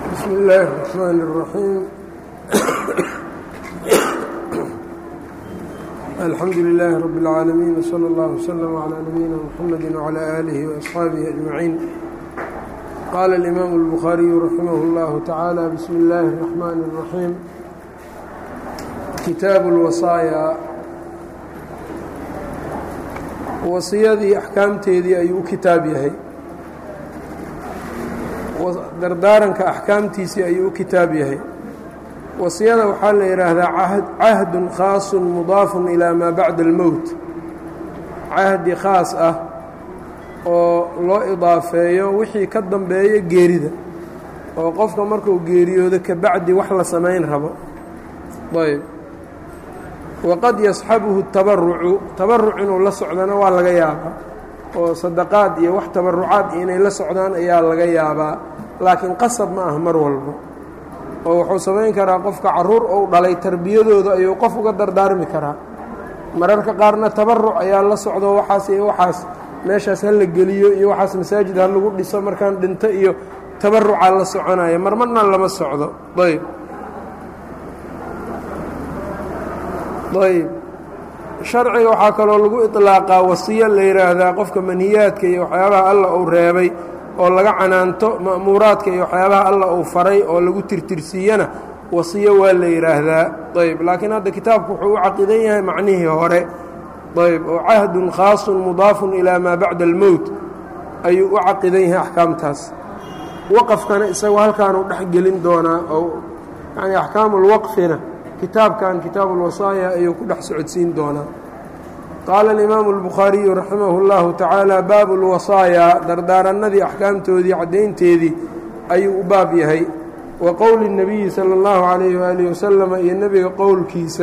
بسم الله الرحمن الرحيم الحمد لله رب العالمين وصلى الله وسلم على نبينا محمد وعلى آله وأصحابه أجمعين قال الإمام البخاري رحمه الله تعالى بسم الله الرحمن الرحيم كتاب الوصايا wasiyadii axkaamteedii ayuu u kitaab yahay dardaaranka axkaamtiisii ayuu u kitaab yahay wasiyada waxaa la yidhaahdaa cahdun khaasun mudaafun ilaa maa bacda almowt cahdi khaas ah oo loo idaafeeyo wixii ka dambeeya geerida oo qofka markuu geeriyoodo kabacdi wax la samayn rabo ayb waqad yasxabuhu tabarucu tabaruc inuu la socdana waa laga yaabaa oo sadaqaad iyo wax tabarucaad inay la socdaan ayaa laga yaabaa laakiin qasab ma ah mar walba oo wuxuu samayn karaa qofka caruur ou dhalay tarbiyadooda ayuu qof uga dardaarmi karaa mararka qaarna tabaruc ayaa la socdo waxaas iyo waxaas meeshaas ha la geliyo iyo waxaas masaajid ha lagu dhiso markaan dhinto iyo tabarucaa la soconaya marmarna lama socdo ayb ayb sharciga waxaa kaloo lagu iطlaaqaa wasiyo la yidhaahdaa qofka manhiyaadka iyo waxyaabaha alla uu reebay oo laga canaanto ma'muuraadka iyo waxyaabaha alla uu faray oo lagu tirtirsiiyana wasiyo waa la yidhaahdaa ayb laakiin hadda kitaabku wuxuu u caqidan yahay macnihii hore ayb oo cahdun khaasun mudaafun ilaa maa bacda almowt ayuu u caqidan yahay axkaamtaas waqafkana isagoo halkaanuu dhex gelin doonaa oo yani axkaamu lwaqfina kitaabkan kitaabu اlwasaaya ayuu ku dhex socodsiin doonaa qaala alimaamu اlbukhaariyu raximah اllahu tacaala baabu اlwasaaya dardaarannadii axkaamtoodii caddaynteedii ayuu u baab yahay wa qowli الnabiyi salى اllahu calayhi waalihi wasalama iyo nebiga qowlkiisa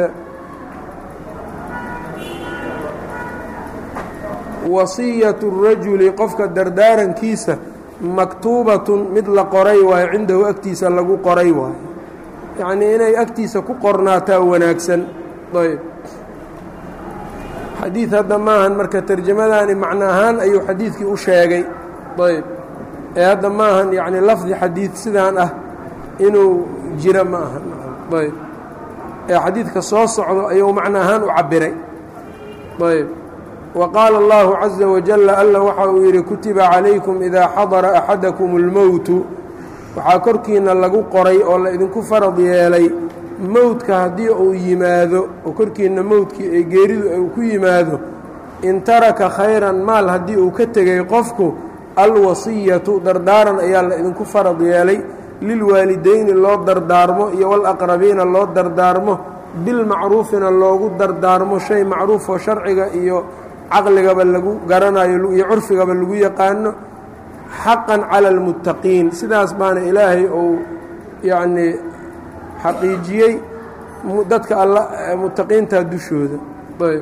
wasiyatu الrajuli qofka dardaarankiisa maktuubatun mid la qoray waayo cindahu agtiisa lagu qoray waayo yacnii inay agtiisa ku qornaataa wanaagsan ayb xadiid hadda maahan marka terjamadaani macno ahaan ayuu xadiidkii u sheegay ayb ee hadda maahan yacni lafdi xadiid sidaan ah inuu jiro ma ahan ayb ee xadiidka soo socdo ayuu macno ahaan u cabbiray ayb wa qaala allahu caza wajalla alla waxa uu yidhi kutiba calaykum idaa xadara axadakum اlmowtu waxaa korkiina lagu qoray oo la idinku farad yeelay mowdka haddii uu yimaado oo korkiinna mowdkii ay geeridu uu ku yimaado in taraka khayran maal haddii uu ka tegay qofku alwasiyatu dardaaran ayaa la idinku farad yeelay lilwaalideyni loo dardaarmo iyo walaqrabiina loo dardaarmo bilmacruufina loogu dardaarmo shay macruufoo sharciga iyo caqligaba lagu garanayo iyo curfigaba lagu yaqaano xaqan cala almuttaqiin sidaas baana ilaahay uu yacnii xaqiijiyey dadka alla muttaqiinta dushooda ayb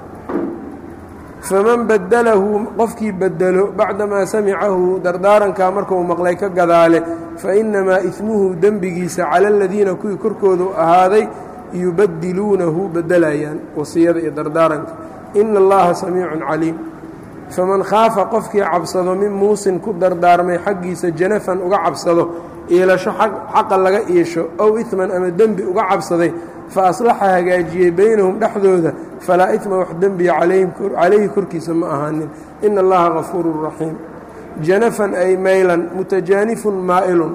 faman badalahu qofkii bedelo bacdamaa samicahu dardaarankaa markuu maqlay ka gadaale fa innamaa ismuhu dembigiisa cala aladiina kuwii korkoodu ahaaday yubadiluunahu bedelayaan wasiyada iyo dardaaranka ina allaha samiicun caliim faman khaafa qofkii cabsado min muusin ku dardaarmay xaggiisa janafan uga cabsado iilasho xaqa laga iisho ow iman ama dembi uga cabsaday fa aslaxa hagaajiyey beynahum dhexdooda falaa idma wax dembiya calayhi korkiisa ma ahaanin ina allaha gafuurun raxiim janafan ay maylan mutajaanifun maa'ilun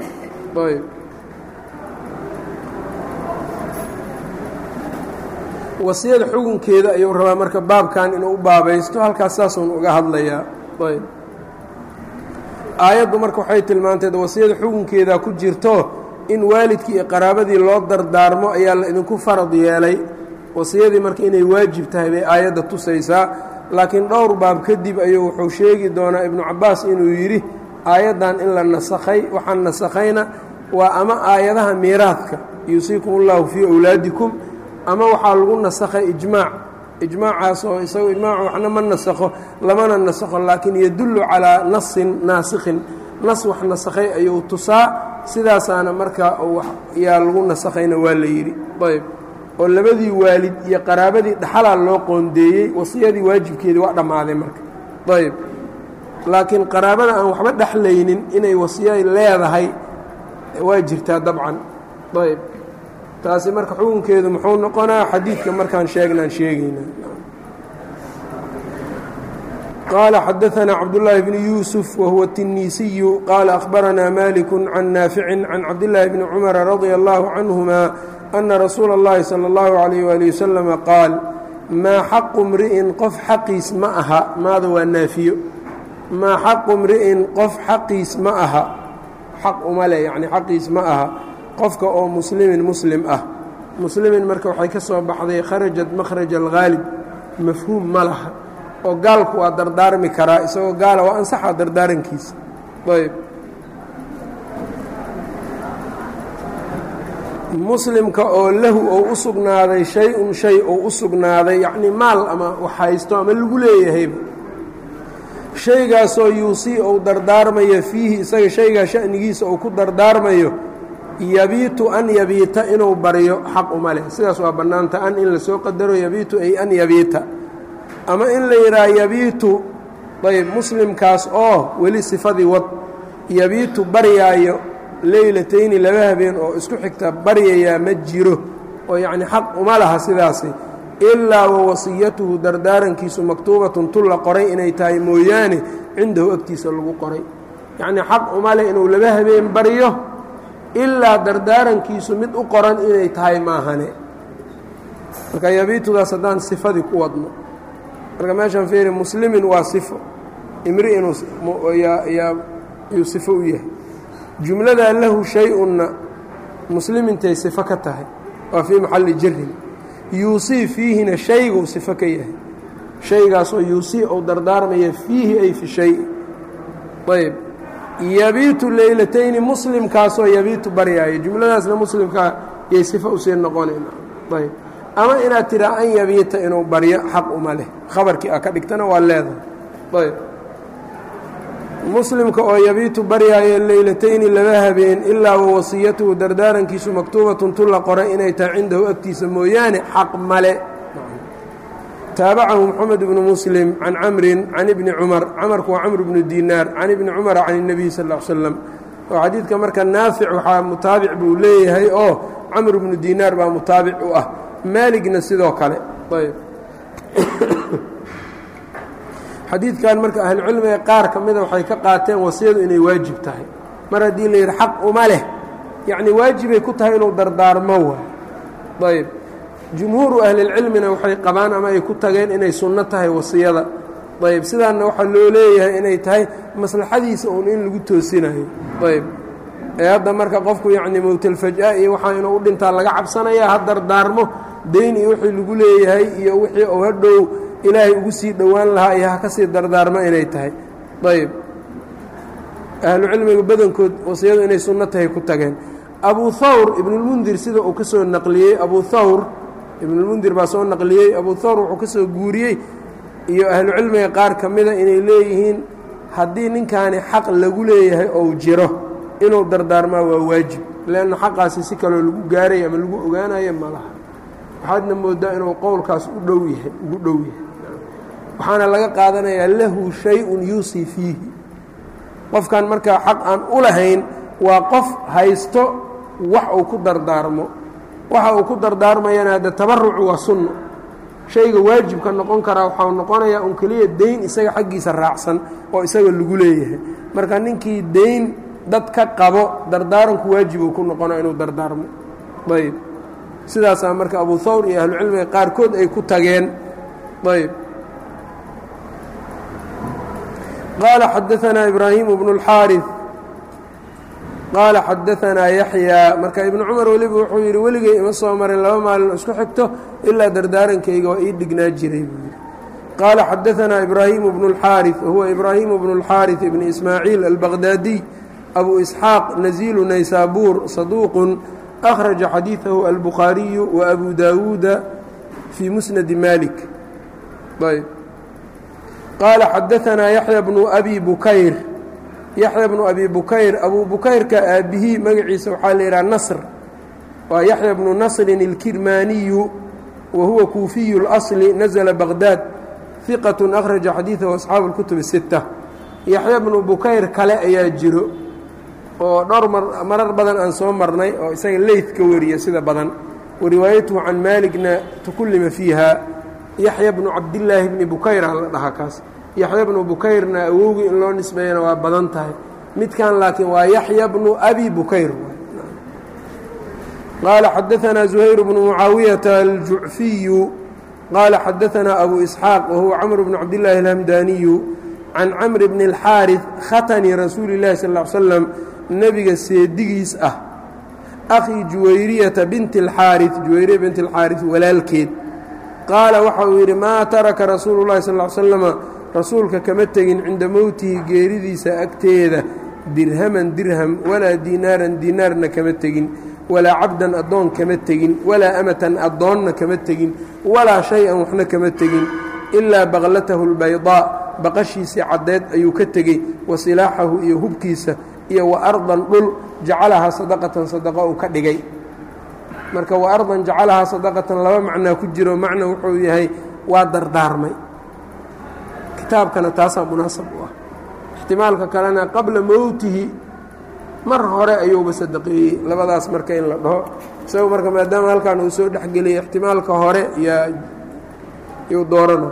wasiyada xugunkeeda ayuu rabaa marka baabkan inuu u baabaysto halkaas saasuun uga hadlayaa ayb aayaddu marka waxay tilmaanteed wasiyada xugunkeeda ku jirto in waalidkii iyo qaraabadii loo dardaarmo ayaa la idinku farad yeelay wasiyadii marka inay waajib tahay bay aayadda tusaysaa laakiin dhowr baab kadib ayuu wuxuu sheegi doonaa ibnu cabbaas inuu yidhi aayaddan in la nasakhay waxaan nasakhayna waa ama aayadaha miiraadka yuusiikum ullahu fii awlaadikum ama waxaa lagu nasakhay ijmaac ijmaacaas oo isagu ijmaacu waxna ma nasakho lamana nasakho laakiin yadullu calaa nasin naasikhin nas wax nasakhay ayuu tusaa sidaasaana markaa yaa lagu nasakhayna waa la yidhi ayb oo labadii waalid iyo qaraabadii dhaxalaa loo qoondeeyey wasiyadii waajibkeedii waa dhammaaday marka ayb laakiin qaraabada aan waxba dhexlaynin inay wasiya leedahay waa jirtaa dabcan ayb taasi marka xukunkeedu muxuu noqonaa xadiidka markaan sheegnaan sheegayna qaala xadaثna cabdالlahi bn yuusuf wahuwa الtinisiyu qaala akhbaranaa malik can naafici can cabdالlahi bni cumara radia اllahu canهuma ana rasuula اllahi salى اllahu عalayh wali waslama qaal maa xaqu mri'in qof xaqiis ma aha maada waa naafiyo maa xaqu mri'in qof xaqiis ma aha xaq uma leh yacni xaqiis ma aha qofka oo muslimin muslim ah muslimin marka waxay ka soo baxday kharajat makhraj alghaalib mafhuum ma laha oo gaalku waa dardaarmi karaa isagoo gaala waa ansaxa dardaarankiisa ayb muslimka oo lahu ou u sugnaaday shay-un shay ou u sugnaaday yacnii maal ama wax haysto ama lagu leeyahayba shaygaasoo yuusii ou dardaarmayo fiihi isaga shaygaa sha'nigiisa ou ku dardaarmayo yabiitu an yabiita inuu baryo xaq uma leh sidaas waa bannaanta an in lasoo qadaro yabiitu ay an yabiita ama in la yidhaha yabiitu ayb muslimkaas oo weli sifadii wad yabiitu baryaayo leylatayni laba habeen oo isku xigta baryayaa ma jiro oo yacni xaq uma laha sidaasi ilaa wa wasiyatuhu dardaarankiisu maktuubatun tu la qoray inay tahay mooyaane cindahu agtiisa lagu qoray yacnii xaq uma leh inuu laba habeen baryo ilaa dardaarankiisu mid u qoran inay tahay maahane marka yabiitudaas haddaan sifadii ku wadno marka meeshaan fiiri muslimin waa sifo imri inuu yuu sifo u yahay jumladaa lahu shay-unna muslimintay sifo ka tahay waa fii maxalli jarin yuusii fiihina shayguu sifo ka yahay shaygaasoo yuusii ou dardaarmaya fiihi ay fi shay ayb yabiitu leylatayni muslimkaasoo yabiitu baryaayo jumladaasna muslimkaa yay sifo usii noqonayn ayb ama inaad tidhaa an yabiita inuu baryo xaq uma leh khabarkii a ka dhigtana waa leedahay ayb muslimka oo yabiitu baryaayo leylatayni laba habeen ilaa wa wasiyatuhu dardaarankiisu maktuubatun tu la qoray inay tahay cindahu agtiisa mooyaane xaq male taabacahu moxamed bnu muslim can camrin can ibni cumar camarku waa camr bnu dinaar can ibni cumara can اnebiy sal l slam oo xadiidka marka naafic waxaa mutaabic buu leeyahay oo camr bnu dinaar baa mutaabic u ah maaligna sidoo kale ayb xadiidkan marka ahlucilmiga qaar ka mida waxay ka qaateen wasiyadu inay waajib tahay mar haddii la yidhi xaq uma leh yacni waajibay ku tahay inuu dardaarmo waay ayb jumhuuru ahlilcilmina waxay qabaan ama ay ku tageen inay sunno tahay wasiyada ayb sidaanna waxaa loo leeyahay inay tahay maslaxadiisa uun in lagu toosinayo ayb ee hadda marka qofku yacni mowtalfaj-a iyo waxaa inuu u dhintaa laga cabsanayaa ha dardaarmo dayn iyo wixii lagu leeyahay iyo wixii uu hadhow ilaahay ugu sii dhowaan lahaa iyo ha ka sii dardaarmo inay tahay ayb ahlucilmiga badankood wasiyadu inay sunno tahay ku tageen abu thawr ibnulmundir sida uu ka soo naqliyey abu thawr ibnulmundir baa soo naqliyey abu thawr wuxuu ka soo guuriyey iyo ahlucilmiga qaar ka mida inay leeyihiin haddii ninkaani xaq lagu leeyahay ou jiro inuu dardaarmaa waa waajib leanna xaqaasi si kaloo lagu gaaray ama lagu ogaanayo ma laha waxaadna moodaa inuu qowlkaas u dhow yahay ugu dhow yahay waxaana laga qaadanayaa lahu shay-un yuusii fiihi qofkan markaa xaq aan u lahayn waa qof haysto wax uu ku dardaarmo waxa uu ku dardaarmayana hadde tabarucu waa sunno shayga waajibka noqon karaa waxau noqonayaa un keliya dayn isaga xaggiisa raacsan oo isaga lagu leeyahay marka ninkii dayn dad ka qabo dardaaranku waajibuu ku noqona inuu dardaarmo ayb sidaasaa marka abu thawr iyo ahlucilmiga qaarkood ay ku tageen ayb qaala xadaanaa ibraahimu bnu اlxaariث qaala xadaanaa yaxyaa marka ibnu cumar weliba wuxuu yidhi weligay ima soo marin laba maalin isku xigto ilaa dardaarankayga waa ii dhignaa jiray buu yidhi qaala xadaanaa ibraahimu bnu اlxaariث wahuwa ibraahimu bnu اlxaariث ibni ismaaciil albaqdaadiy abu isxaaq naziilu naysaabuur saduuqun akhraja xadiidahu albukhaariyu wa abu daawuuda fii musnadi malik ayb qaala xadaanaa yaxya bnu abi bukayr yaxya bnu abi bukayr abuu bukayrka aabbihii magaciisa waxaa la yidhaha nasr waa yaxya bnu nasrin اlkirmaaniyu wa huwa kuufiyu اlasli nazla baqdaad hiqat akhraja xadiidahu asxaabu اlkutub الsita yaxya bnu bukayr kale ayaa jiro oo dhowr mar marar badan aan soo marnay oo isaga leyt ka wariya sida badan wariwaayatuhu can maaligna tukullima fiiha yaxya bnu cabdillaahi bni bukayra la dhahaa kaas yaxya bnu bukayrna awowgii in loo nisbeeyana waa badan tahay midkan laakiin waa yaxya bnu abi bukayr qaala xadaanaa zuhayr bnu mucaawiyata aljucfiyu qaala xadaanaa abu isxaaq wahuwa camr bnu cabdillaahi alhamdaaniyu can camri bni اlxaariث khatani rasuuli اllahi sal ا l slam nebiga seedigiis ah akhii juwayriyata binti اlxaariث juwayriya binti اlxaariث walaalkeed qaala waxa uu yidhi maa taraka rasuulu اllahi sal ا l slama rasuulka kama tegin cinda mowtihi geeridiisa agteeda dirhaman dirham walaa diinaaran diinaarna kama tegin walaa cabdan addoon kama tegin walaa amatan addoonna kama tegin walaa shay-an waxna kama tegin ilaa baqlatahu اlbaydaa baqashiisii caddeed ayuu ka tegey wa silaaxahu iyo hubkiisa iyo wa ardan dhul jacalahaa sadaqatan sadaqa uu ka dhigay marka wa ardan jacalahaa sadaqatan laba macnaa ku jiro macna wuxuu yahay waa dardaarmay kitaabkana taasaa munaasab u ah ixtimaalka kalena qabla mowtihi mar hore ayuuba sadaqeeyey labadaas marka in la dhaho isagu marka maadaama halkan uu soo dhexgeliyay ixtimaalka hore yaa yuu doorana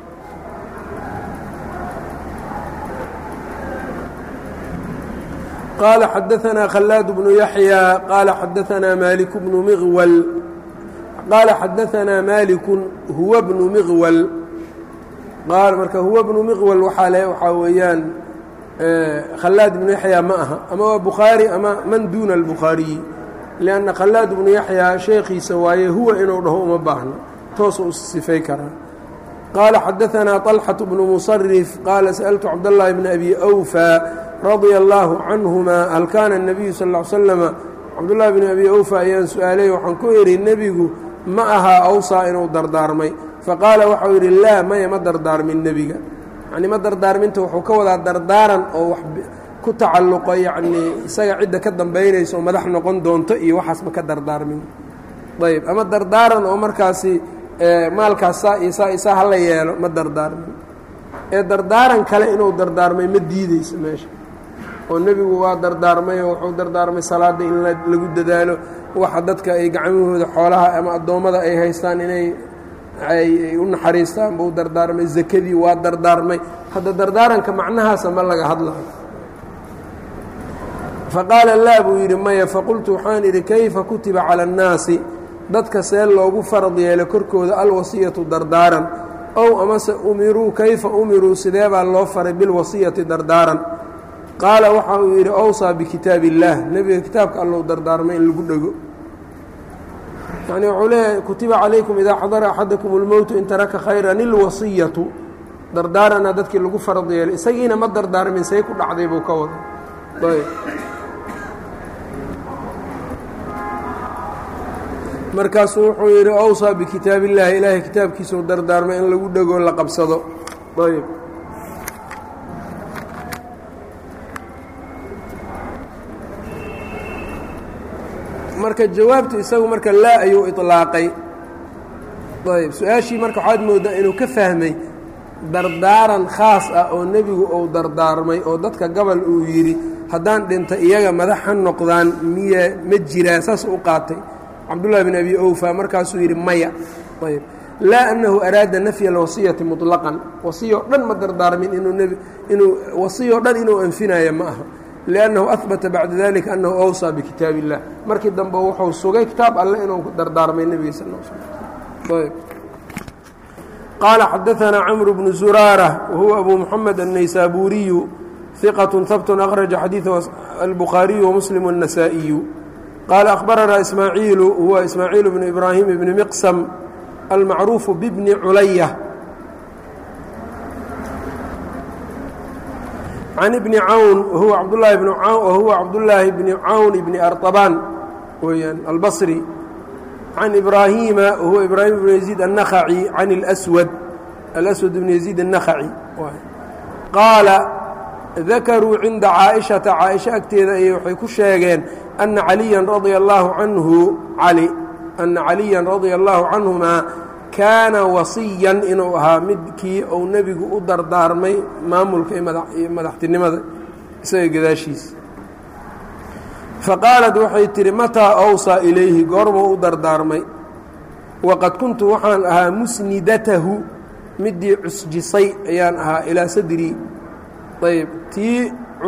qال xadaثna khلاad بن yaحyى qال xadaثna malik بن mغwl qال xadaثna malik huwa بن mغwl marka huwa بن mغwl waaa le waxaa weeyaan khلاad بن yaحyى ma aha ama waa bukhaarي ama man duna الbukhaariyi لأnna khلاad بن yaحyى sheekiisa waaye huwa inuu dhaho uma baahno toosu u sifay karaa qال xadaثna طلxة بن mصرف qال sألtu cabdاللahi بن أbي أwفى radia allaahu canhumaa hal kaana الnabiyu sal ا l slama cabdullaahi bn abi awfa ayaan su-aalay waxaan ku idhi nebigu ma ahaa awsaa inuu dardaarmay faqaala waxau yidhi laa maya ma dardaarmin nebiga yanii ma dardaarminta wuxuu ka wadaa dardaaran oo wax ku tacalluqo yacnii isaga cidda ka dambaynaysa oo madax noqon doonto iyo waxaas ma ka dardaarmin ayb ama dardaaran oo markaasi maalkaas saa iyo saa isaa hala yeelo ma dardaarmin ee dardaaran kale inuu dardaarmay ma diideyso meesha oo nebigu waa dardaarmay oo wuxuu dardaarmay salaadda in lagu dadaalo waxa dadka ay gacmahooda xoolaha ama addoommada ay haystaan inay ay u naxariistaan buu dardaarmay zakadii waa dardaarmay hadda dardaaranka macnahaasa ma laga hadlayo faqaala laa buu yidhi maya faqultu waxaan idhi kayfa kutiba cala annaasi dadka see loogu farad yeelo korkooda alwasiyatu dardaaran ow amase umiruu kayfa umiruu sidee baa loo faray bilwasiyati dardaaran qaala waxa uu yidhi awsaa bikitaab illaah nebiga kitaabka allou dardaarmay in lagu dhego yacnii wuxuu leeyahay kutiba calaykum idaa xadara axadakum اlmowtu in taraka khayran ilwasiyatu dardaarana dadkii lagu farad yeelay isagiina ma dardaarmin say ku dhacday buu ka wada ayb markaasuu wuxuu yidhi awsaa bikitaab illaahi ilaahay kitaabkiisau dardaarmay in lagu dhego la qabsado ayb marka jawaabtu isagu marka laa ayuu iطlaaqay ayb su-aashii marka waxaad moodaa inuu ka fahmay dardaaran khaas ah oo nebigu uu dardaarmay oo dadka gabal uu yidhi haddaan dhinta iyaga madax ha noqdaan miya ma jiraa saas u qaatay cabdullahi bn abi owfa markaasuu yidhi maya ayb laa annahu araada nafya alwasiyati muطlaqan wasiyo dhan ma dardaarmin inuu nbi inuu wasiyo dhan inuu anfinaayo ma aha liannahu ahbata bacda dalika annahu awsaa bikitaab illah markii dambe wuxuu sugay kitaab alle inuu dardaarmay nebiga sal l slm ayb qaala xadaanaa camru bnu zuraara wahuwa abu muxamed annaysaabuuriyu hiqat habtun akhraja xadiiثa albukhaariyu wamuslim الnasaa'iyu qaala akhbaranaa ismaaciilu huwa ismaaciil bnu ibraahim bni miqsam almacruufu bibni culaya can ibni cawn wahuwa cabdulaahi bn wahuwa cabdullaahi bni cawn bni arطabaan weyaan albasri can ibraahiima wahuwa ibraahim bn yaziid الnakhaci can اlswad alaswad bn yaziid الnakhaci qaala dakaruu cinda caaishata caaisha agteeda ayay waxay ku sheegeen ana caliyan radia allaahu canhu cali ana caliyan radia allaahu canhumaa kaana wasiyan inuu ahaa midkii uu nebigu u dardaarmay maamulka iyo madaxtinimada isaga gadaashiisa faqaalat waxay tidhi mataa awsaa ilayhi goormuu u dardaarmay waqad kuntu waxaan ahaa musnidatahu midii cusjisay ayaan ahaa ilaa sadrii ayb tii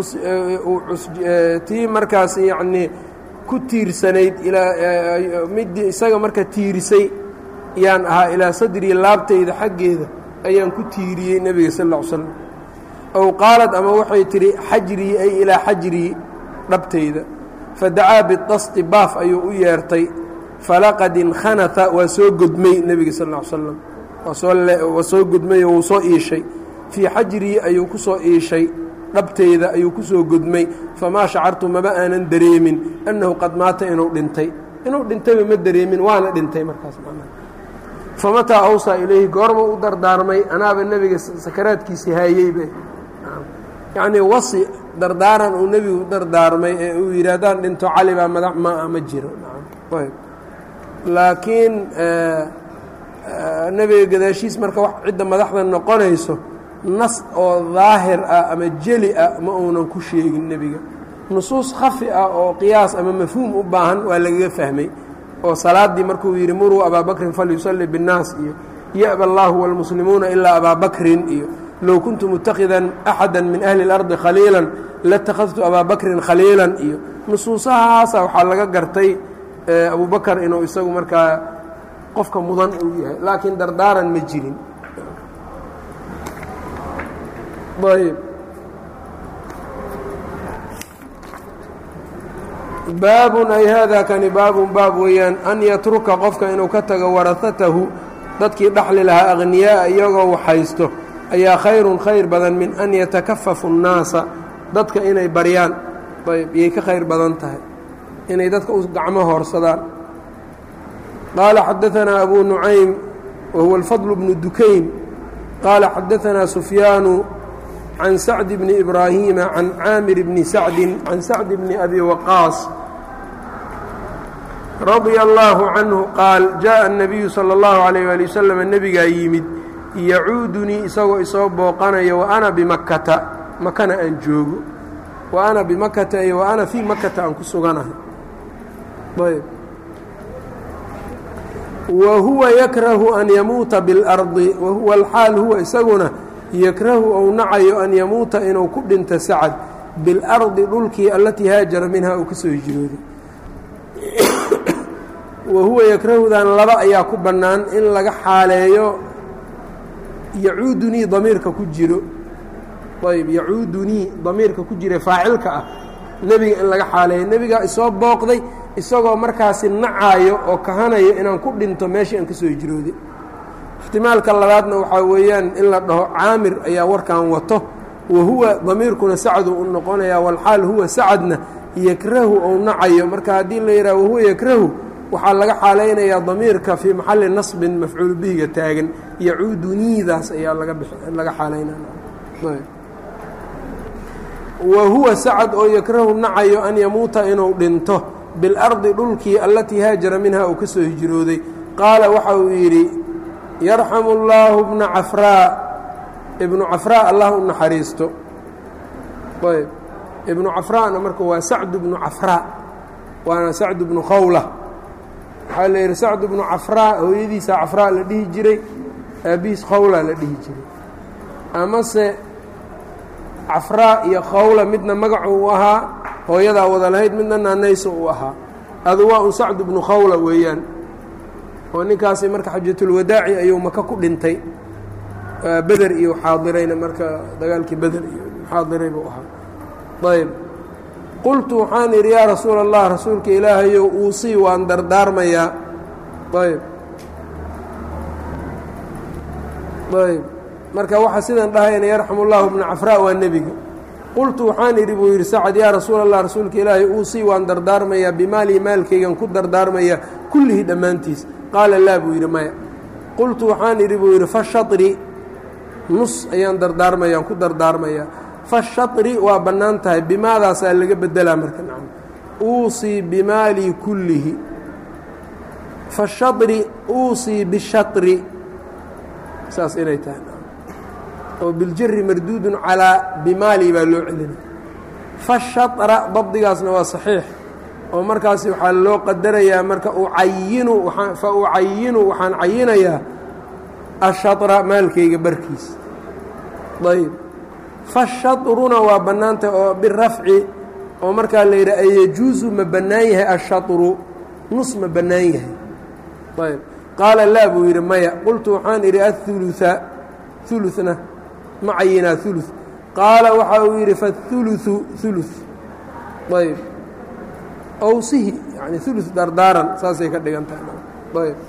tii markaas yacnii ku tiirsanayd ilaa midii isaga marka tiirisay ayaan ahaa ilaa sadrii laabtayda xaggeeda ayaan ku tiiriyey nebiga sal ll ly slam ow qaalad ama waxay tidhi xajrii ay ilaa xajrii dhabtayda fadacaa bidasti baaf ayuu u yeertay falaqad inkhanata waa soo godmay nebiga sal ll ly slam waa soo gudmay oo wuu soo iishay fii xajrii ayuu ku soo iishay dhabteyda ayuu ku soo gudmay famaa shacartu maba aanan dareemin annahu qad maata inuu dhintay inuu dhintayba ma dareemin waana dhintay markaas famataa awsaa ilayhi goorma u dardaarmay anaaba nebiga sakaraadkiisii haayeyba yacnii wasi dardaaran uu nebigu u dardaarmay ee uu yidhi haddaan dhinto cali baa madax maa ma jiro laakiin nebiga gadaashiis marka wax cidda madaxda noqonayso nas oo daahir ah ama jeli ah ma uunan ku sheegin nebiga nusuus khafi ah oo qiyaas ama mafhuum u baahan waa lagaga fahmay oo salaaddii markuu yidhi muruu abaa bakrin falyusalli biاnnaas iyo ya'ba allaahu wاlmuslimuuna ilaa abaa bakrin iyo low kuntu mutakhidan axada min ahli اlardi khaliilan latakhadtu abaa bakrin khaliilan iyo nusuusahaasa waxaa laga gartay abubakar inuu isagu markaa qofka mudan uu yahay laakiin dardaaran ma jirin ayb baabun ay haadaa kani baabun baab weeyaan an yatruka qofka inuu ka tago warahatahu dadkii dhaxli lahaa akhniyaaa iyagoo waxhaysto ayaa khayrun khayr badan min an yatakafafu الnaasa dadka inay baryaan ayb iyay ka khayr badan tahay inay dadka u gacmo hoorsadaan qaala xadaanaa abu nucaym wa huwa alfadl bnu dukayn qaala xadaanaa sufyaanu can sacdi bni ibraahiima can caamir bni sacdin can sacdi bni abi waqaas radia allaahu canhu qaal jaءa الnabiyu salى اllahu عalayh ali wasalam nebigaa yimid yacuudunii isagoo isoo booqanaya wa ana bimakkata makana aan joogo wa ana bimakata iyo wa ana fii makata aan ku suganahay ayb wa huwa yakrahu an yamuuta biاlardi wa huwa alxaal huwa isaguna yakrahu ou nacayo an yamuuta inuu ku dhinto sacad biاlardi dhulkii allatii haajara minhaa uu ka soo hijrooday wa huwa yakrahudan laba ayaa ku bannaan in laga xaaleeyo yacuudunii damiirka ku jiro ayb yacuudunii damiirka ku jira faacilka ah nebiga in laga xaaleeyo nebigaa isoo booqday isagoo markaasi nacaayo oo kahanayo inaan ku dhinto meeshii aan ka soo hijrooday ixtimaalka labaadna waxaa weeyaan in la dhaho caamir ayaa warkan wato wa huwa damiirkuna sacdu u noqonaya walxaal huwa sacadna yakrahu ou nacayo marka haddii la yidhaha wahuwa yakrahu waxaa laga xaalaynayaa damiirka fii maxalli nasbin mafcuul bihiga taagan yacuuduniidaas ayaa laga xaalaynaya wa huwa sacad oo yakrahu nacayo an yamuuta inuu dhinto biاlardi dhulkii allatii haajara minha uu ka soo hijrooday qaala waxa uu yidhi yarxamu اllaahu bna cafraa ibnu cafraa allah u naxariisto ayb ibnu cafraana marka waa sacdu bnu cafraa waana sacdu bnu khawla waxaa la yidhi sacdu bnu cafraa hooyadiisa cafraa la dhihi jiray aabihiis khawla la dhihi jiray amase cafraa iyo khawla midna magacu u ahaa hooyadaa wada lahayd midna naanayso u ahaa adu waa un sacdu bnu khawla weeyaan oo ninkaasi marka xajatulwadaaci ayuu maka ku dhintay beder iyo xaadirayna marka dagaalkii beder iyo xaadiray buu ahaa ayb qultu waxaan idhi yaa rasuula allah rasuulka ilaahayow uusii waan dardaarmayaa ayb ayb marka waxaa sidan dhahayna yarxamu llahu bna cafraa waa nebiga qultu waxaan idhi buu yidhi sacad yaa rasuula allah rasuulka ilaahay uusii waan dardaarmayaa bimaalii maalkaygan ku dardaarmayaa kullihii dhammaantiis qaala laa buu yidhi maya qultu waxaan idhi buu yidhi fashatri nus ayaan dardaarmayaan ku dardaarmayaa fashatri waa bannaan tahay bimaadaasaa laga bedelaa marka nacam uusii bimaalii kullihi fashatri uusii bishatri saas inay tahay oo biljari marduudun calaa bimaali baa loo celina fashatra dabdigaasna waa saxiix oo markaas waxaa loo qadarayaa marka ucayinu fa ucayinu waxaan cayinayaa ashatra maalkayga barkiis ayb fashatruna waa bannaantah oo birafci oo markaa la yidhaha ayajuusu ma bannaan yahay ashatru nus ma bannaan yahay ayb qaala laa buu yidhi maya qultu waxaan idhi aلثuluثa ثuluثna ma cayinaa ثuluث qaala waxa uu yidhi faالثuluثu ثuluث ayb owsihi yani ثuluث dardaaran saasay ka dhigan tahay ayb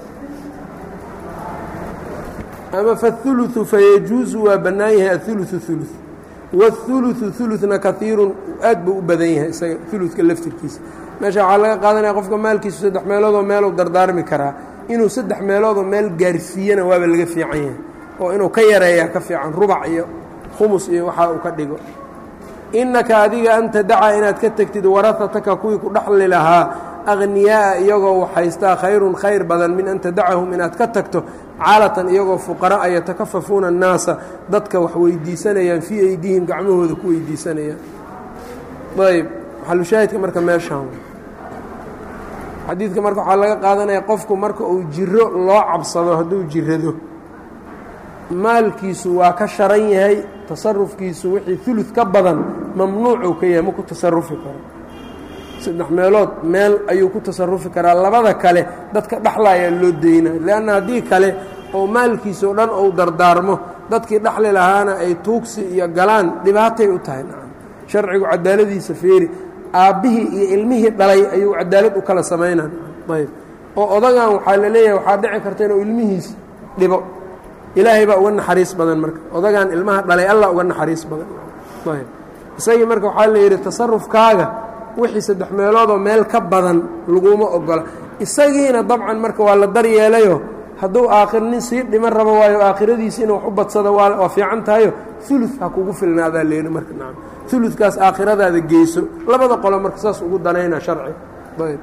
ama faالثuluثu fayajuusu waa bannaan yahay aلثuluثu ثuluث wالثuluثu ثuluثna kaiirun aad buu u badan yahay isaga ثuluثka laftirkiisa meesha waxaa laga qaadanaya qofka maalkiisu saddex meeloodoo meeluu dardaarmi karaa inuu saddex meeloodoo meel gaarsiiyana waaba laga fiican yahay oo inuu ka yareeyaa ka fiican rubac iyo khumus iyo waxaa uu ka dhigo innaka adiga an tadaca inaad ka tegtid warahataka kuwii ku dhexli lahaa akhniyaaa iyagoo waxhaystaa khayrun khayr badan min an tadacahum inaad ka tagto caalatan iyagoo fuqara'a yatakafafuuna annaasa dadka wax weydiisanayaan fii aydihim gacmahooda ku weydiisanayaan ayb maxalushaahidka marka meeshaan xadiidka marka waxaa laga qaadanaya qofku marka uu jiro loo cabsado hadduu jirado maalkiisu waa ka sharan yahay tasarufkiisu wixii ulud ka badan mamnuucuu ka yahay ma ku tasarufi karo saddex meelood meel ayuu ku tasarufi karaa labada kale dadka dhexlayaa loo daynaya leanna haddii kale oo maalkiisao dhan ou dardaarmo dadkii dhexli lahaana ay tuugsi iyo galaan dhibaatay u tahay sharcigu cadaaladiisa feeri aabbihii iyo ilmihii dhalay ayuu cadaalad u kala samaynaa ayb oo odagan waxaa la leeyahay waxaa dhici karta inuu ilmihiis dhibo ilaahay baa uga naxariis badan marka odagan ilmaha dhalay allah uga naxariis badan ayb isagii marka waxaa la yidhi tasarufkaaga wixii saddex meeloodoo meel ka badan laguma ogola isagiina dabcan marka waa la daryeelayo hadduu aakhir nin sii dhiman rabo waayo aakhiradiisi inuu wax u badsado waa fiican tahayo ulu ha kugu filnaadaa leehi marka nacam ulukaas aakhiradaada geyso labada qolo marka saas ugu danayna sharci ayb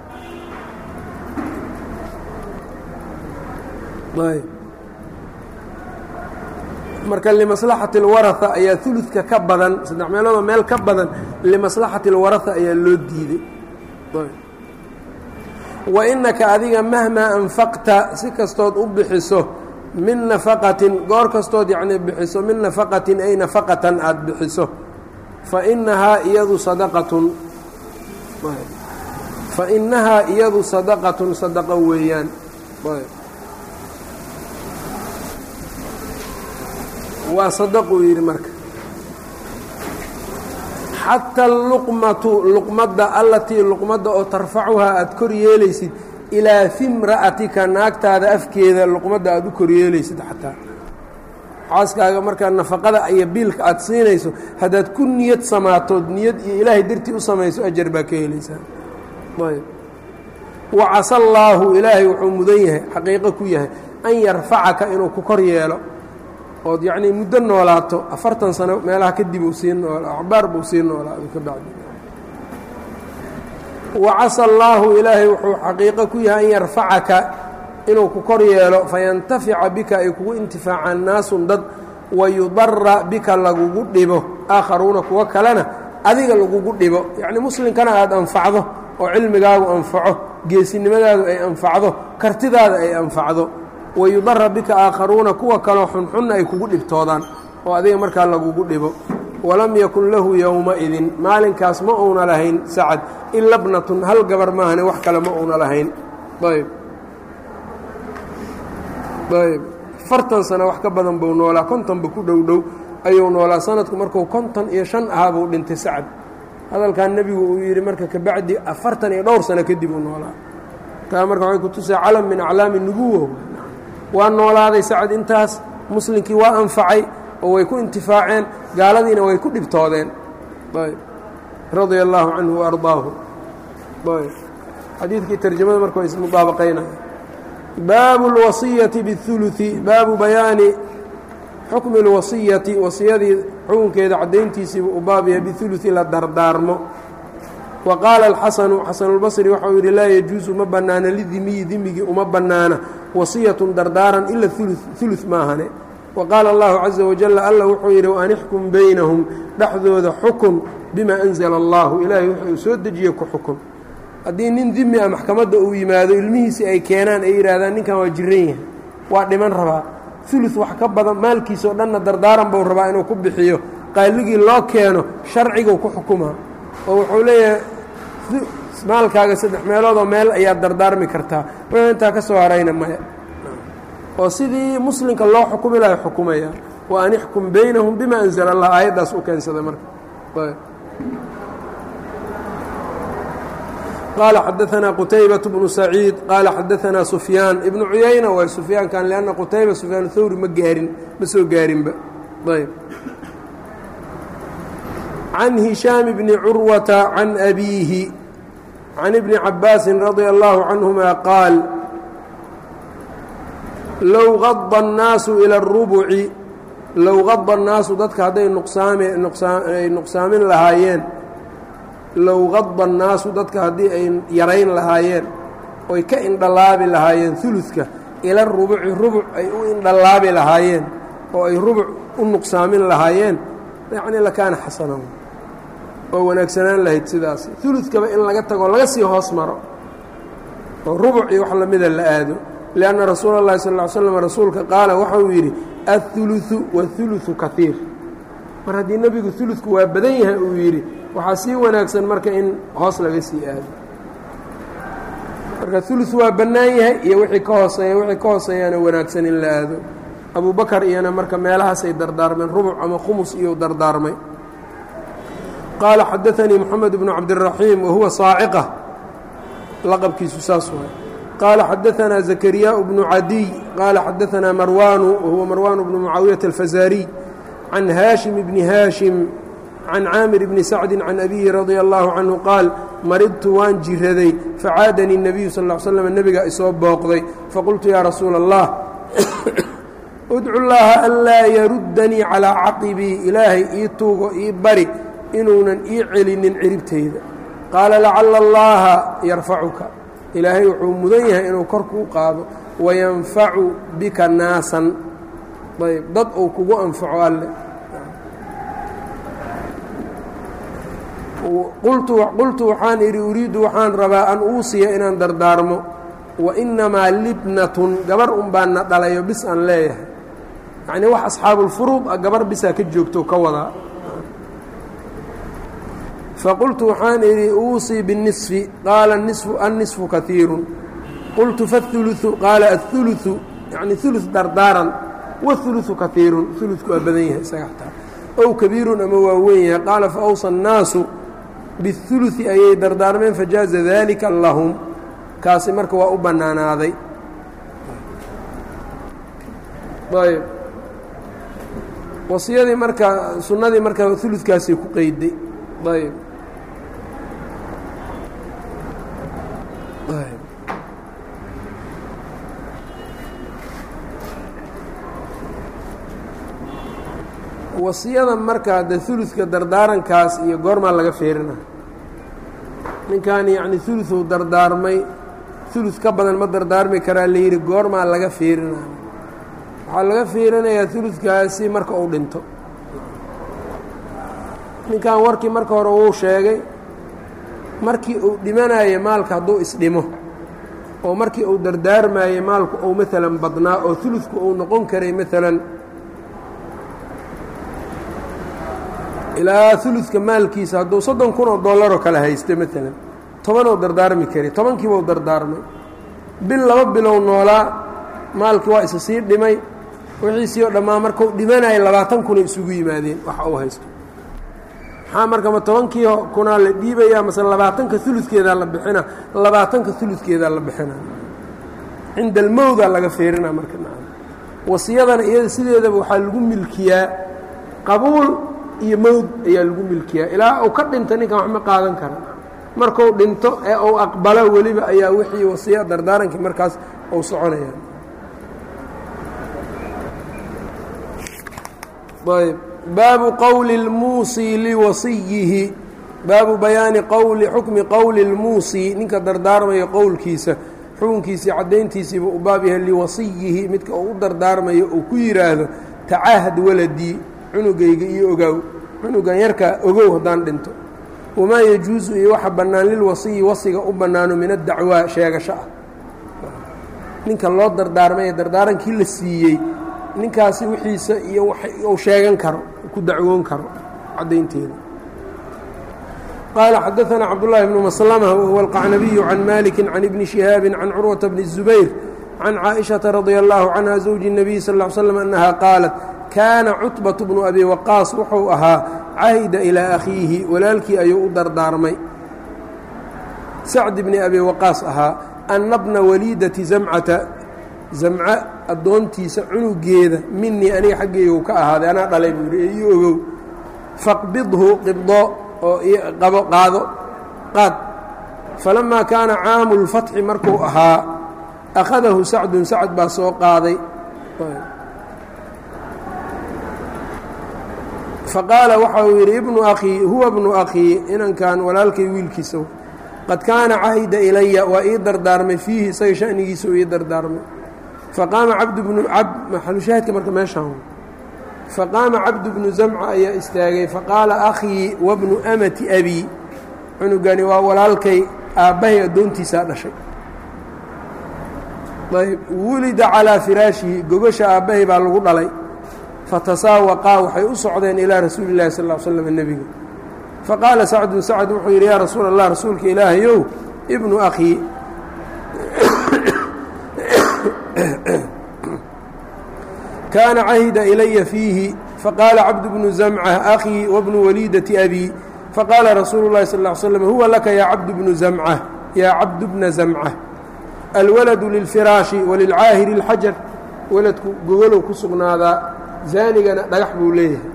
ayb marka limaslaxati اlwaraha ayaa uludka ka badan saddex meeloodoo meel ka badan limaslaxati اlwaraha ayaa loo diiday wa inaka adiga mahmaa anfaqta si kastood u bixiso min nafaqatin goor kastood yacnii bixiso min nafaqatin ay nafaqatan aada bixiso fa inahaa iyadu sadaqatun fa inahaa iyadu sadaqatun sadaqo weeyaan waa sadaquu yidhi marka xataa luqmatu luqmadda allatii luqmadda oo tarfacuhaa aada kor yeelaysid ilaa fimra'atika naagtaada afkeeda luqmadda aada u kor yeelaysid xataa xaaskaaga markaa nafaqada iyo biilka aada siinayso haddaad ku niyad samaatood niyad iyo ilaahay dartii u samayso ajar baa ka helaysaa ayb wa casa allaahu ilaahay wuxuu mudan yahay xaqiiqo ku yahay an yarfacaka inuu ku kor yeelo ood yacnii muddo noolaato afartan sano meelaha kadib uu sii nool acbaar buu sii noolaado ka bacdi wa casa allaahu ilaahay wuxuu xaqiiqo ku yahay an yarfacaka inuu ku kor yeelo fayantafica bika ay kugu intifaacaan naasun dad wayudara bika lagugu dhibo aakharuuna kuwo kalena adiga lagugu dhibo yacnii muslimkana aada anfacdo oo cilmigaagu anfaco geesinimadaadu ay anfacdo kartidaada ay anfacdo wayudara bika aakharuuna kuwa kaloo xunxunna ay kugu dhibtoodaan oo adiga markaa lagugu dhibo walam yakun lahu yowma-idin maalinkaas ma uuna lahayn sacad ila bnatun hal gabar maahane wax kale ma uuna lahayn ayb ayb afartan sano wax ka badan buu noolaa kontonba ku dhow dhow ayuu noolaa sanadku markuu konton iyo shan ahaa buu dhintay sacad hadalkan nebigu uu yidhi marka kabacdi afartan iyo dhowr sano kadib uu noolaa taa marka waxay kutusay calam min aclaami nubuwa waa noolaaday sacad intaas muslimkii waa anfacay oo way ku intifaaceen gaaladiina way ku dhibtoodeen ayb radia allaahu canhu waardaahu ayb xadiidkii tarjamada marka waa ismudaabaqaynaya baabu اlwasiyati biاhuluثi baabu bayaani xukmi اlwasiyati wasiyadii xukunkeeda caddayntiisiibu u baab yahay biuluثi la dardaarmo wa qaala alxasanu xasanulbasri waxau yidhi laa yajuusu ma bannaana lidimiyi dimigii uma bannaana wasiyatun dardaaran ila ulu maahane wa qaala allahu caza wajalla alla wuxuu yidhi waan ixkum baynahum dhexdooda xukun bima anzala allahu ilaahay wuxuu soo dejiye ku xukun haddii nin dimi a maxkamadda uu yimaado ilmihiisii ay keenaan ay yidhaahdaan ninkan waa jiran yahay waa dhiman rabaa ulu wax ka badan maalkiisa oo dhanna dardaaran buu rabaa inuu ku bixiyo qaaligii loo keeno sharciguu ku xukumaa oo wuxuu leeyahay maalkaaga saddex meeloodoo meel ayaad dardaarmi kartaa wuxuu intaa ka soo harayna maya oo sidii muslimka loo xukumi laha xukumaya wa an ixkum baynahum bima anzala allah aayaddaas u keensada marka qaala xadaanaa qutaybaة bnu saciid qaala xadaanaa sufyaan ibnu cuyayna waay sufyaankan lanna qutayba sufyaan thawri ma gaarin ma soo gaarinba ayb can hishaam bni curwata can abiihi can ibni cabaasin radia allahu canهuma qaal low qada الnaasu ilى الrubuci low qada الnaasu dadka hadday nuqsaamay nuqsaamin lahaayeen low qada الnaasu dadka haddii ay yarayn lahaayeen oy ka indhalaabi lahaayeen uluka ila rubuci rubuc ay u indhalaabi lahaayeen oo ay rubuc u nuqsaamin lahaayeen yacni lakaana xasana oo wanaagsanaan lahayd sidaas ulukaba in laga tago laga sii hoos maro oo rubuc iyo wax lamida la aado lianna rasuula اllahi sal ly slam rasuulka qaala waxa uu yidhi aلثuluثu wاثuluثu kaiir mar haddii nebigu uludku waa badan yahay uu yidhi waxaa sii wanaagsan marka in hoos laga sii aado marka ulu waa bannaan yahay iyo wixii ka hooseeya wixii ka hooseeyaana wanaagsan in la aado abu bakar iyana marka meelahaasay dardaarmeen rubuc ama khumus iyou dardaarmay qaala xadaanii moxamed bnu cabdiraxiim wahuwa saaciqa laqabkiisu saas waay qaala xadaanaa zakariyaa bnu cadiy qaala xadaanaa marwaanu wahuwa marwaan bnu mucaawiyata alfazaariy can haashim bni haashim can caamir bni sacdi can abihi radia allahu canhu qaal maridtu waan jiraday facaadanii الnabiyu sal ا l slm nebigaa isoo booqday faqultu yaa rasuula allah udcu llaaha anlaa yaruddanii calaa caqibii ilaahay ii tuugo ii bari inuunan ii celinin ciribtayda qaala lacala allaha yarfacuka ilaahay wuxuu mudan yahay inuu kor kuu qaado wayanfacu bika naasan ayb dad uu kugu anfaco alle qultu waxaan idhi uriiddu waxaan rabaa an uusiya inaan dardaarmo wa innamaa libnatun gabar un baan na dhalayo bis aan leeyahay yacnii wax asxaabulfuruud ah gabar bisaa ka joogto ka wadaa faqultu waxaan idhi uusii binisfi qaala nisfu annisfu kaiirun qultu faاثuluثu qaala aلثuluثu yacni uluث dardaaran waثuluثu kaiirun uludku waa badan yahay isaga xataa ow kabiirun ama waa weyn yahay qaala faawsa الnaasu biاثuluثi ayay dardaarmeen fajaaza dalika lahum kaasi marka waa u bannaanaaday ayb wasiyadii marka sunnadii marka uludkaasay ku qeyday ayb wasiyada markaa de uludka dardaarankaas iyo goormaa laga feerina ninkan yacni uluu dardaarmay ulud ka badan ma dardaarmi karaa layidhi goormaa laga feerina waxaa laga feerinayaa uludkaasi marka uu dhinto ninkan warkii marka hore wuu sheegay markii uu dhimanayo maalka hadduu isdhimo oo markii uu dardaarmaayey maalku uu maalan badnaa oo uludku uu noqon karay maalan ilaa uludka maalkiisa hadduu soddon kun oo dollaroo kale haysta maalan tobanoo dardaarmi kari tobankiibau dardaarmay bil laba bilow noolaa maalkii waa isa sii dhimay wixiisii oo dhammaa markau dhimanaya labaatan kunay isugu yimaadeen waxa uu haysto maxaa marka ma tobankii kunaa la dhiibayaa mase labaatanka uludkeedaa la bixina labaatanka uludkeedaa la bixina cinda almowda laga feerina marka wasiyadana iyada sideedaba waxaa lagu milkiyaa qabuul iyo mowd ayaa lagu milkiyaa ilaa uu ka dhinta ninkan wax ma qaadan kara markuu dhinto ee uu aqbalo weliba ayaa wixii wasiya dardaarankii markaas uu soconaya ayb baabu qowli اlmuusii liwasiyihi baabu bayaani qowli xukmi qowli اlmuusii ninka dardaarmayo qowlkiisa xukunkiisii caddayntiisiiba u baab yahay liwasiyihi midka uu u dardaarmayo uu ku yidhaahdo tacaahad waladii cunugayga iyo ogaaw cunugan yarkaa ogow haddaan dhinto wamaa yajuusu iyo waxa bannaan lilwasiyi wasiga u bannaano min addacwaa sheegasho ah ninka loo dardaarmay ee dardaarankii la siiyey ninkaasi wixiisa iyo uu sheegan karo ku dacwoon karo caddaynteeda qaala xadaثna cabdالlahi bnu maslmة wahuwa alqacnabiyu can maliki can ibni شihaabi can curwaةa bni الزubayr can caaئiشhaةa radي الlahu canha zawji الnabiy sal اه l slm annaha qaalat kaana cutbaة bnu abi waqaas wuxuu ahaa cahida ilىa akhiihi walaalkii ayuu u dardaarmay sacd bni abi waqaas ahaa ana bna waliidati zamcata zamca addoontiisa cunugeeda minii aniga xaggeygu ka ahaaday anaa dhalay buu yidhi iyo ogow faqbidhu qibdo oo qabo qaado qaad falamaa kaana caamu اlfatxi markuu ahaa akhadahu sacdun sacd baa soo qaaday faqaala waxa uu yidhi ibnu akhii huwa bnu akhii inankan walaalkay wiilkiisa qad kaana cahida ilaya waa ii dardaarmay fiihi isaga shanigiisa uu ii dardaarmay faqaama cabdu bnu cab maxalushaahidka marka meeshaan faqaama cabdu bnu zamca ayaa istaagay faqaala akhii wabnu amati abii cunugani waa walaalkay aabbahay addoontiisaa dhashay ayb wulida calaa firaashihi gogasha aabbahay baa lagu dhalay fatasaawaqaa waxay u socdeen ilaa rasuuli اllahi sal ll slam nebiga faqaala sacdun sacd wuxuu yidhi yaa rasuula allah rasuulka ilaahayow ibnu akhii kaana cahida ilaya fiihi faqaala cabdu bnu zamca akhii wabnu waliidati abii faqaala rasuulu اllahi sal ll slam huwa laka yaa cabdu bnu zamca yaa cabdu bna zamca alwaladu lilfiraashi walilcaahiri اlxajar waladku gogolow ku sugnaadaa zaanigana dhagax buu leeyahay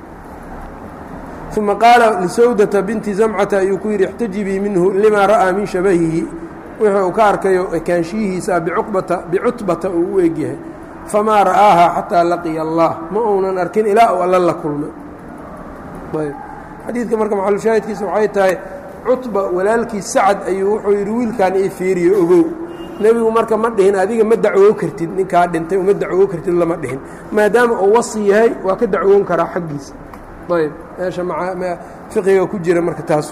uma qaala lisawdata binti zamcata ayuu ku yidhi ixtajibii minhu limaa ra'aa min shabahihi wixii uu ka arkayo ekaanshiyihiisa bicuqbata bicutbata uu u egyahay famaa ra'aaha xataa laqiya allah ma uunan arkin ilaa uu alla la kulmay ayb xadiidka marka maxalushaahidkiisa waxay tahay cutba walaalkii sacad ayuu wuxuu yidhi wiilkan ii fiiriyo ogow nebigu marka ma dhihin adiga ma dacwoo kartid ninkaa dhintay uma dacwoo kartid lama dhihin maadaama uu wasi yahay waa ka dacwoon karaa xaggiisa ayb meesha fiqiga ku jira marka taas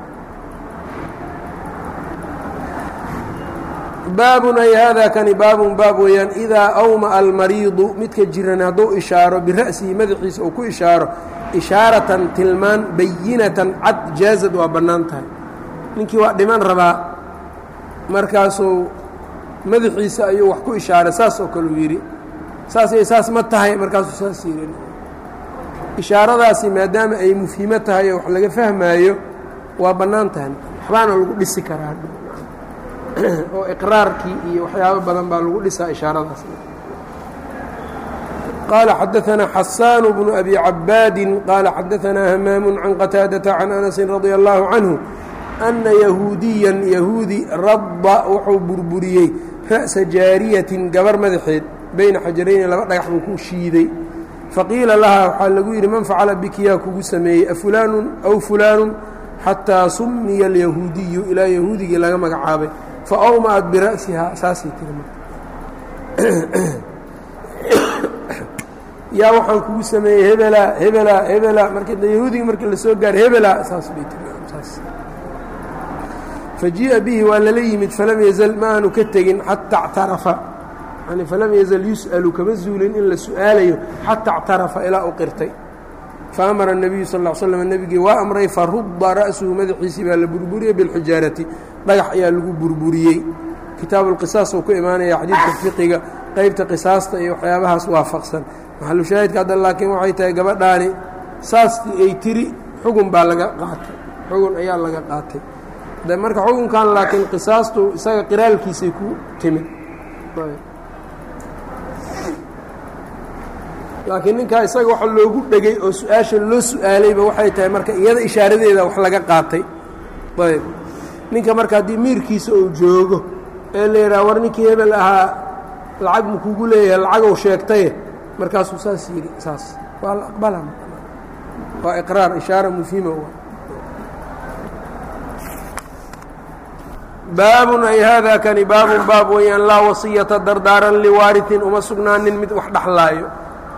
baabun ay haadaa kani baabun baab weeyaan idaa awma'a almariidu midka jiran hadduu ishaaro bira'sihi madaxiisa uu ku ishaaro ishaaratan tilmaan bayinatan cad jaazad waa bannaan tahay ninkii waa dhiman rabaa markaasuu madaxiisa ayuu wax ku ishaaray saas oo kaleu yidhi saas iyo saas ma tahay markaasuu saas yidhi ishaaradaasi maadaama ay mufhimo tahay oo wax laga fahmaayo waa bannaan tahay waxbaana lagu dhisi karaa oo iqraarkii iyo waxyaabo badan baa lagu dhisaa ishaaradaas qaala xadaثana xasaan bnu abi cabaadi qaala xadaثana hamaamu can qataadaةa can anasi radia اllahu canhu ana yahuudiyan yahuudi radda wuxuu burburiyey ra'sa jaariyatin gabar madaxeed bayna xajarayni laba dhagax buu ku shiiday faqiila lahaa waxaa lagu yidhi man facala biki yaa kugu sameeyey afulaanu aw fulaanu xataa sumiya alyahuudiyu ilaa yahuudigii laga magacaabay fa awma'at bira'sihaa saasay tiri marka yaa waxaan kugu sameeyey hebelaa hebelaa hebelaa marka yahuudigii marka la soo gaaray hebelaa saas bay tiri saas fajii'a bihi waa lala yimid falam yazal ma aanu ka tegin xataa اctarafa yani falam yazal yus'alu kama zuulin in la su'aalayo xataa اctarafa ilaa u qirtay faamara الnabiyu sal ا l slm nebigii waa amray farudda ra'suhu madaxiisii baa la burburiyey biاlxijaarati dhagax ayaa lagu burburiyey kitaabu اlqisaas uu ku imaanaya xadiidka fiqiga qeybta qisaasta iyo waxyaabahaas waafaqsan maxalu shaahidka hadda laakiin waxay tahay gabadhaani saastii ay tiri xugun baa laga qaatay xugun ayaa laga qaatay de marka xukunkan laakiin qisaastu isaga qiraalkiisay ku timid laakiin ninkaa isaga waxa loogu dhegay oo su-aasha loo su-aalayba waxay tahay marka iyada ishaaradeeda wax laga qaatay ayb ninka marka haddii miirkiisa uu joogo ee la yidhaha war ninkii hebel ahaa lacag ma kugu leeyahay lacagow sheegtaye markaasuu saas yidhi saas waa la aqbala waa iqraar ishaara mufhima baabun ay haadaa kani baabun baab weeyaan laa wasiyata dardaaran liwaaritin uma sugnaanin mid wax dhexlaayo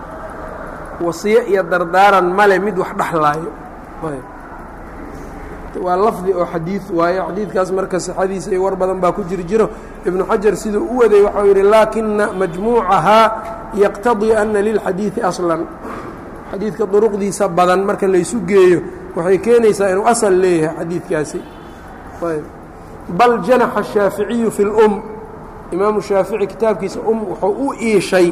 wasiyo iyo dardaaran male mid wax dhexlaayo waa lafdi oo xadiid waayo xadiidkaas marka sixadiisa iyo war badan baa ku jiri jiro ibnu xajar siduu u waday waxau yidhi laakina majmuucahaa yaqtadii ana lilxadiidi aslan xadiidka duruqdiisa badan marka laysu geeyo waxay keenaysaa inuu asal leeyahay xadiidkaasi bal janaxa الshaaficiyu fi اlum imaamu shaafici kitaabkiisa um wuxuu u iishay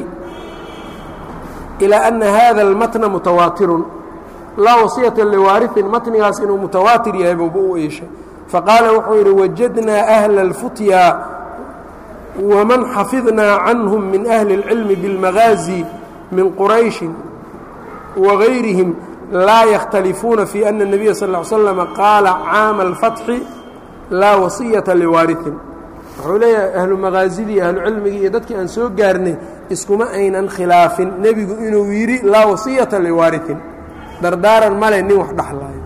ilaa ana hada اlmatna mutawaatirun laa wasiyata liwaariثin matnigaas inuu mutawaatir yahay buuba u iishay faqaala wuxuu yidhi wajadnaa أhla اlfutya waman xafidnaa canhum min ahli اlcilmi biاlmagaazi min qurayshi wagayrihim laa yakhtalifuuna fi ana الnabiya sal ا l slm qaala caama اlfatxi laa wasiyata liwaariثin wuxuu leeyahay ahlu magaazidii ahlu cilmigii iyo dadkii aan soo gaarnay iskuma aynan khilaafin nebigu inuu yidhi laa wasiyata liwaariثin dardaaran male nin wax dhexlaayo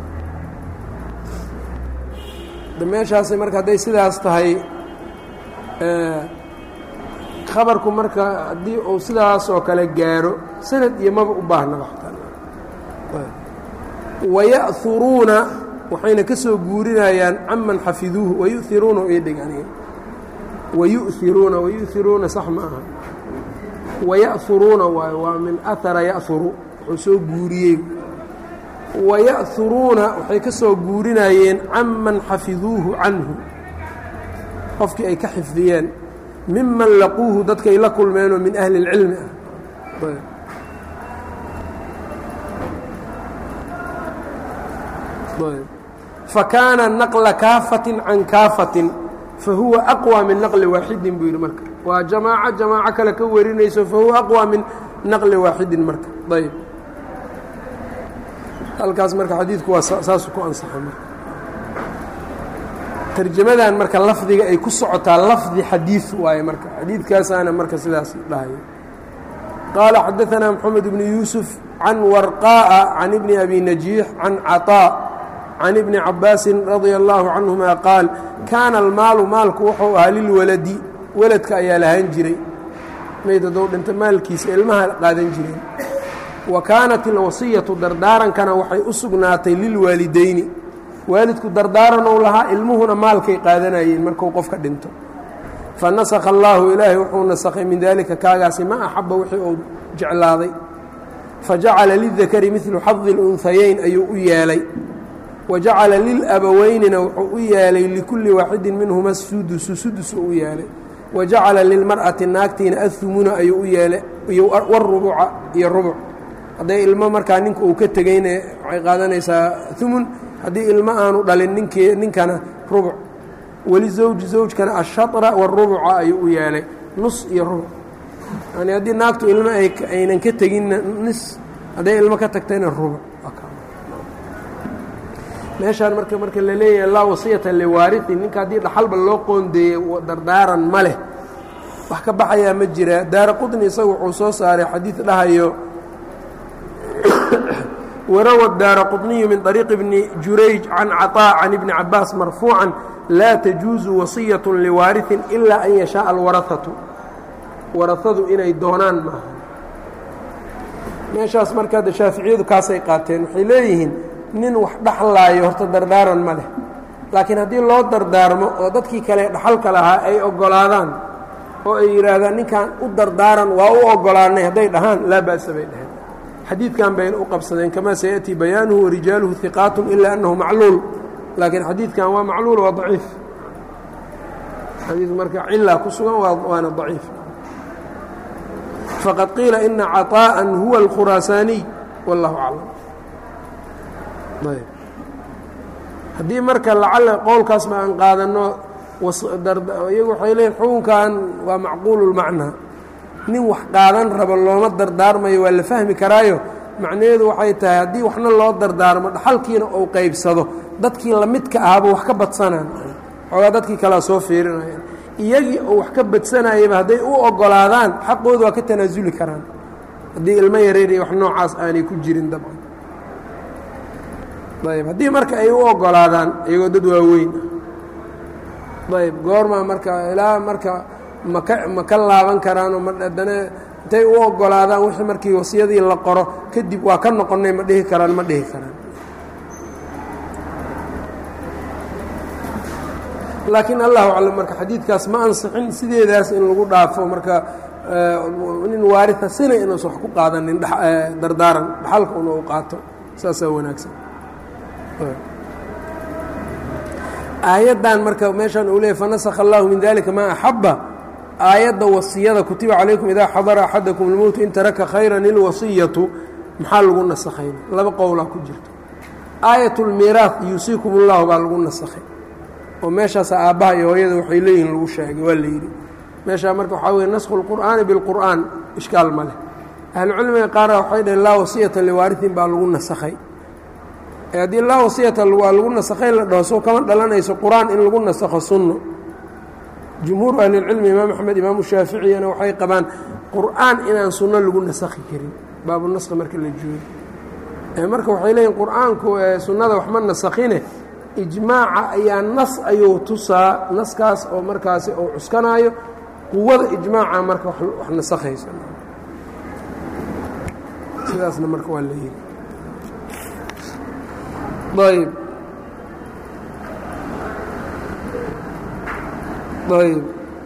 meeshaasi marka hadday sidaas tahay khabarku marka haddii uu sidaas oo kale gaaro sanad iyo maba u baahnaba waya'huruuna waxayna ka soo guurinayaan caman xafiduuhu wayuiruuna idhig wayu'iruuna wayu'iruuna sax ma aha waya'huruuna waayo waa min ahara ya'huru wuxuu soo guuriyey waya'huruuna waxay ka soo guurinayeen canman xafiduuhu canhu qofkii ay ka xifdiyeen miman laquuhu dadkay la kulmeenoo min ahli اlcilmi ah fakaana naqla kaafatin can kaafatin fahuwa aqwى min naqli waaxidin buu yidhi marka waa jamaaco jamaaco kale ka warinayso fahuwa aqwى min naqli waaxidin marka ayb halkaas marka xadiidku waa saasuu ku ansaxa marka tarjamadan marka lafdiga ay ku socotaa lafdi xadiid waaye marka xadiidkaasaana marka sidaas dhahayo qaala xadaثna mxamed bnu yuusuf can warqaaءa can ibni abi najiix can caطاء can ibni cabaasin radia اllaahu canهuma qaal kaana almaalu maalku wuxuu ahaa lilwaladi weladka ayaa lahaan jiray mayd haddou dhinta maalkiisa ilmaha qaadan jireen wa kaanat ilwasiyatu dardaarankana waxay u sugnaatay lilwaalidayni waalidku dardaaranou lahaa ilmuhuna maalkay qaadanayeen marku qofka dhinto fa nasakha allaahu ilaahay wuxuu nasakhay min daalika kaagaasi ma axaba wixii uu jeclaaday fa jacala lidakari midlu xadi اlunhayeyn ayuu u yeelay wa jacala lilabaweynina wuxuu u yeelay likulli waaxidin minhuma sudusu sudus u yeelay wa jacala lilmar'ati naagtiina ahumuna ayuu u yeelay warubuca iyo rubuc hadday ilmo markaa ninka uu ka tegeyna waxay qaadanaysaa umun haddii ilmo aanu dhalin ninkii ninkana rubuc weli zawji zawjkana ashatra warubuca ayuu u yeelay nus iyo rubuc yani haddii naagtu ilmo aynan ka teginna nis hadday ilmo ka tagtayna rubuc meeshaan marka marka la leeyahay laa wasiyata liwaariin ninka haddii dhaxalba loo qoondeeyey dardaaran ma leh wax ka baxayaa ma jira daara qudni isagu wuxuu soo saaray xadiid dhahayo warawa daara quطniyu min طariiqi bni jurayj can caطاء can ibni cabaas marfuucan laa tajuuzu wasiyaة liwaariثin ilaa an yashaaءa alwaraثatu warahadu inay doonaan maaha meeshaas marka hadda shaaficiyadu kaasay qaateen waxay leeyihiin nin wax dhaxlaayo horta dardaaran ma leh laakiin haddii loo dardaarmo oo dadkii kale dhaxalka lahaa ay oggolaadaan oo ay yidhaahdaan ninkan u dardaaran waa u oggolaanay hadday dhahaan laa ba'sa bay dhaheen xadiidkan bayna u qabsadeen kamaa sayaأtii bayaanuhu warijaaluhu hiqaat ilaa annahu macluul laakiin xadiidkan waa macluul waa daciif xadiid marka cilaa ku sugan waana daciif faqad qiila ina caطاءa huwa اlkhuraasaaniy wallahu aclam haddii marka lacala qowlkaas ma aan qaadanno iyagu waxay leeyiin xukunkan waa macquulu lmacnaa nin wax qaadan rabo looma dardaarmayo waa la fahmi karaayo macnaheedu waxay tahay haddii waxna loo dardaarmo dhaxalkiina uu qaybsado dadkii lamidka ahaaba wax ka badsanaan xoogaa dadkii kalea soo fiirinayaan iyagii oo wax ka badsanayaba hadday u oggolaadaan xaqooda waa ka tanaasuli karaan haddii ilmo yareer iyo wax noocaas aanay ku jirin dabcan ayb haddii marka ay u oggolaadaan iyagoo dad waaweyn ayb goormaa marka ilaa marka maka ma ka laaban karaanoo ma haddana intay u oggolaadaan wixii markii wasiyadii la qoro kadib waa ka noqonnay ma dhihi karaan ma dhihi karaan laakiin allahu aclam marka xadiidkaas ma ansixin sideedaas in lagu dhaafo marka nin waaria sina inuusan wax ku qaadanin dardaaran dhaxalka una u qaato saasaa wanaagsan aayaddan marka meeshaan uu leeyay fanasakha allahu min dalika maa axaba aayadda wasiyada kutiba calaykum idaa xadara axadakum lmowtu in taraka khayran ilwasiyatu maxaa lagu nasakhayna laba qowlaa ku jirto aayat lmiiraah yuusiikum ullahu baa lagu nasakhay oo meeshaasa aabbaha iyo hooyada waxay leeyihiin lagu sheegay waa la yidhi meeshaa marka waxaa weye naskhu lqur'aani bilqur'aan ishkaal ma leh ahlucilmiga qaara waxay dhaheen laa wasiyata liwaariin baa lagu nasakhay haddii laa wasiyata waa lagu nasakhay la dhaho soo kama dhalanayso qur-aan in lagu nasakho sunno jumhuuru ahlilcilmi imaam axmed imaamu shaaficiyana waxay qabaan qur'aan inaan sunno lagu nasakhi karin baabunaskhi marka la joogo marka waxay leeyihin qur'aanku sunnada waxma nasakhine ijmaaca ayaa nas ayuu tusaa naskaas oo markaasi uu cuskanaayo quwada ijmaaca marka wax nasakhayso sidaasna marka waa la yidhi ayb ayb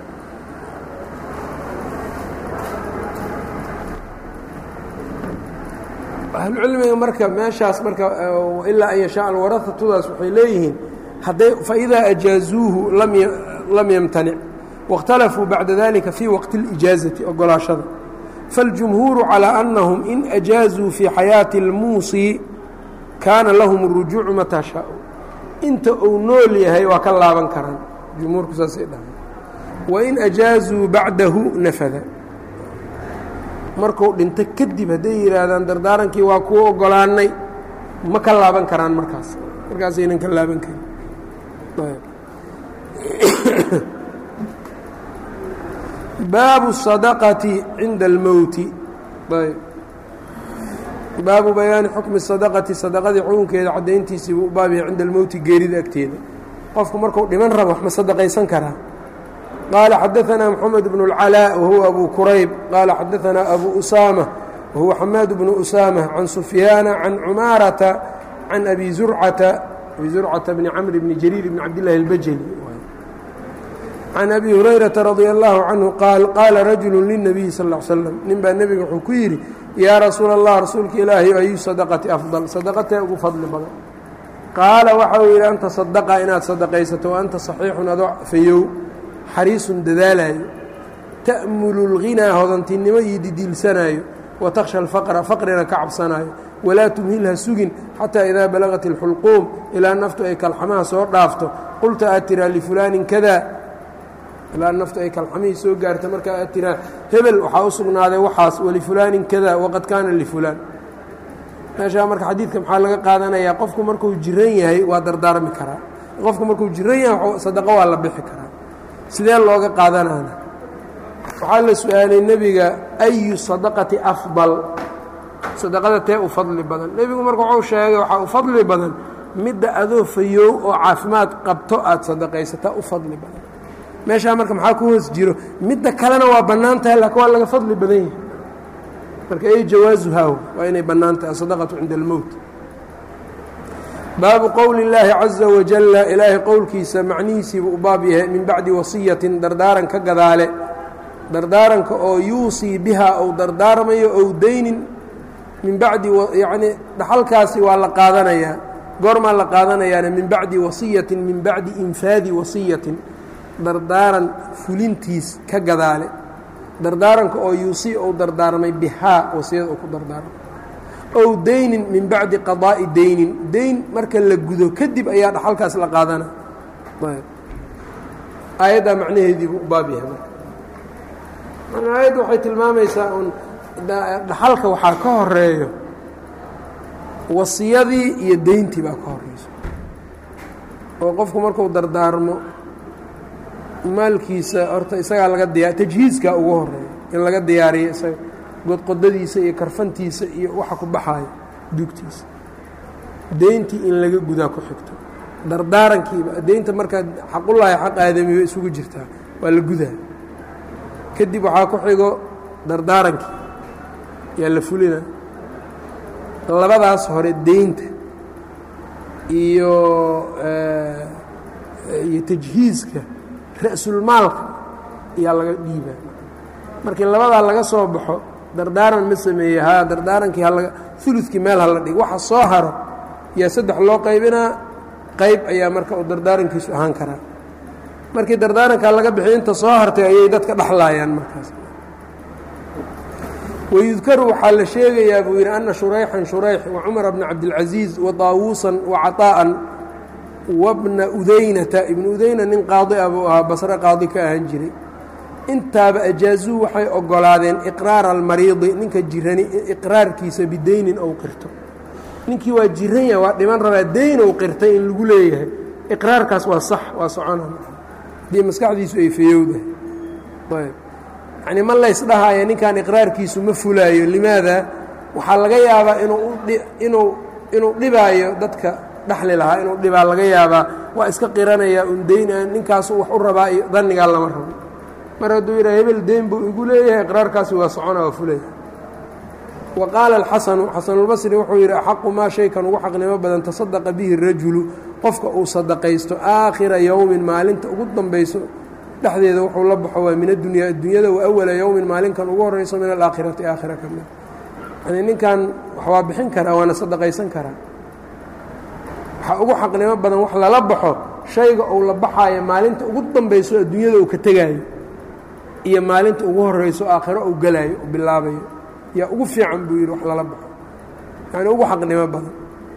ahlucilmiga marka meeshaas marka ilaa an yashaa alwarahatudaas waxay leeyihiin hadday faidaa ajaazuuhu lam yamtanic waاkhtalafuu bacda dalika fii waqti اlijaazati ogolaashada faاljumhuuru calىa annahum in ajaazuu fii xayaati اlmuusii kaana lahum اrujuucu mataa shaau inta uu nool yahay waa ka laaban karaan jumhuurku saasay dhahay wain ajaazuu bacdahu nafada marku dhinto kadib hadday yidhaahdaan dardaarankii waa kuu ogolaanay ma ka laaban karaan markaas markaasaynan ka laaban karin baabu الصadaqati cinda اlmowti ayb baabu bayaani xukmi sadaqati sadaqadii xukunkeeda caddayntiisii buu u baab yahay cinda almowti geerida agteeda qofku marku dhiman rabo wax ma sadaqaysan karaa qaala xadaanaa moxamed bnu اlcalaa wahuwa abu kurayb qaala xadaanaa abu usaama wahuwa xamaad bnu usaama can sufyaana can cumaarata can abi zurcata abi zurcata bni camr bni jariir bni cabdillahi اlbajeli can abi hurayrata radia allahu canhu qaal qaala rajulu lilnabiyi sal l slam nin baa nebiga wuxuu ku yidhi yaa rasuula allah rasuulka ilaahay ayu sadaqati afdal sadaqatee ugu fadli badan qaala waxa uu yidhi anta sadaqa inaad sadaqaysato wa anta saxiixun adoo fayow xariisun dadaalayo ta'mulu lghinaa hodantinimo iyo didiilsanaayo wa takhsha alfaqra faqrina ka cabsanaayo walaa tumhilha sugin xataa idaa balagat alxulquum ilaa naftu ay kalxamaha soo dhaafto qulta aad tiraa lifulaanin kada ilaa naftu ay kalxamihii soo gaarta markaa aad tiraa hebel waxaa u sugnaaday waxaas walifulaanin kada waqad kaana lifulaan meeshaa marka xadiidka maxaa laga qaadanayaa qofku markuu jiran yahay waa dardaarmi karaa qofku markuu jiran yahay sadaqo waa la bixi karaa sidee looga qaadanaana waxaa la su-aalay nebiga ayu sadaqati afdal sadaqada tee u fadli badan nebigu marka wuxuu sheegay waxaa u fadli badan midda adoo fayoow oo caafimaad qabto aada sadaqaysataa u fadli badan meeshaa marka maxaa ku hoos jiro midda kalena waa bannaan tahay laakiin waa laga fadli badan yahay marka ay jawaasuhaa waa inay bannaan tahay asadaqatu cinda almowt baabu qowli اllaahi caza wajalla ilaahay qowlkiisa macnihiisiibuu u baab yahay min bacdi wasiyatin dardaaran ka gadaale dardaaranka oo yuusii bihaa ou dardaarmayo ou daynin min bacdi yacnii dhaxalkaasi waa la qaadanayaa goormaa la qaadanayaana min bacdi wasiyatin min bacdi infaadi wasiyatin dardaaran fulintiis ka gadaale dardaaranka oo yuusii ou dardaarmay bihaa wasiyada uu ku dardaarmay ow daynin min bacdi qadaa'i daynin dayn marka la gudo kadib ayaa dhaxalkaas la qaadana aayaddaa macnaheediibuu u baab yahay marka aayadda waxay tilmaamaysaa un dhaxalka waxaa ka horeeyo wasiyadii iyo deyntii baa ka horeyso oo qofku marku dardaarmo maalkiisa horta isagaa laga diya tajhiiskaa ugu horeeya in laga diyaariyo isaga godqodadiisa iyo karfantiisa iyo waxa ku baxaayo duugtiisa deyntii in laga gudaa ku xigto dardaarankiiba deynta markaa xaqullaahi xaq aadamiba isugu jirtaa waa la gudaa kadib waxaa ku xigo dardaarankii yaa la fulina labadaas hore deynta iyo iyo tajhiiska ra-sulmaalka ayaa laga dhiibaa markii labadaa laga soo baxo dardaaran ma sameeye haa dardaarankii halaga uludkii meel hala dhig waxa soo haro yaa saddex loo qaybinaa qayb ayaa marka uu dardaarankiisu ahaan karaa markii dardaarankaa laga bixiy inta soo hartay ayay dadka dhexlaayaan markaas wayudkaru waxaa la sheegayaa buu yidhi ana shurayxan shurayx wa cumara bna cabdilcaziiz wa daawuusan wa caطaa'an wabna udaynata ibnu udayna nin qaadi ah buu ahaa basre qaadi ka ahaan jiray intaaba ajaazuu waxay ogolaadeen iqraara almariidi ninka jirani iqraarkiisa bideynin ou qirto ninkii waa jiran yaha waa dhiman rabaa deyn ou qirtay in lagu leeyahay iqraarkaas waa sax waa socona haddii maskaxdiisu ay fayowdahay ayb yacnii ma laysdhahaya ninkan iqraarkiisu ma fulaayo limaada waxaa laga yaabaa inuu inuu inuu dhibaayo dadka dhexli lahaa inuu dhibaa laga yaabaa waa iska qiranayaa un deyn aan ninkaasu wax u rabaa iyo dannigaa lama rabo mar hadduu yidhaha hebel deyn buu igu leeyahay iqraarkaasi waa socona waa fulaya wa qaala alxasanu xasanulbasri wuxuu yidhi axaqu maa shaykan ugu xaqnimo badan tasadaqa bihi rajulu qofka uu sadaqaysto aakhira yowmin maalinta ugu dambayso dhexdeeda wuxuu la baxo waa min addunya addunyada wa awala yowmin maalinkan ugu horrayso min alaakhirati aakhira ka mid yani ninkan wax waa bixin karaa waana sadaqaysan karaa waxaa ugu xaqnimo badan wax lala baxo shayga uu la baxaayo maalinta ugu dambayso adduunyada uu ka tegaayo iyo maalinta ugu horrayso aakhiro uu gelaayo uu bilaabayo yaa ugu fiican buu yidhi wax lala baxo yani ugu xaqnimo badan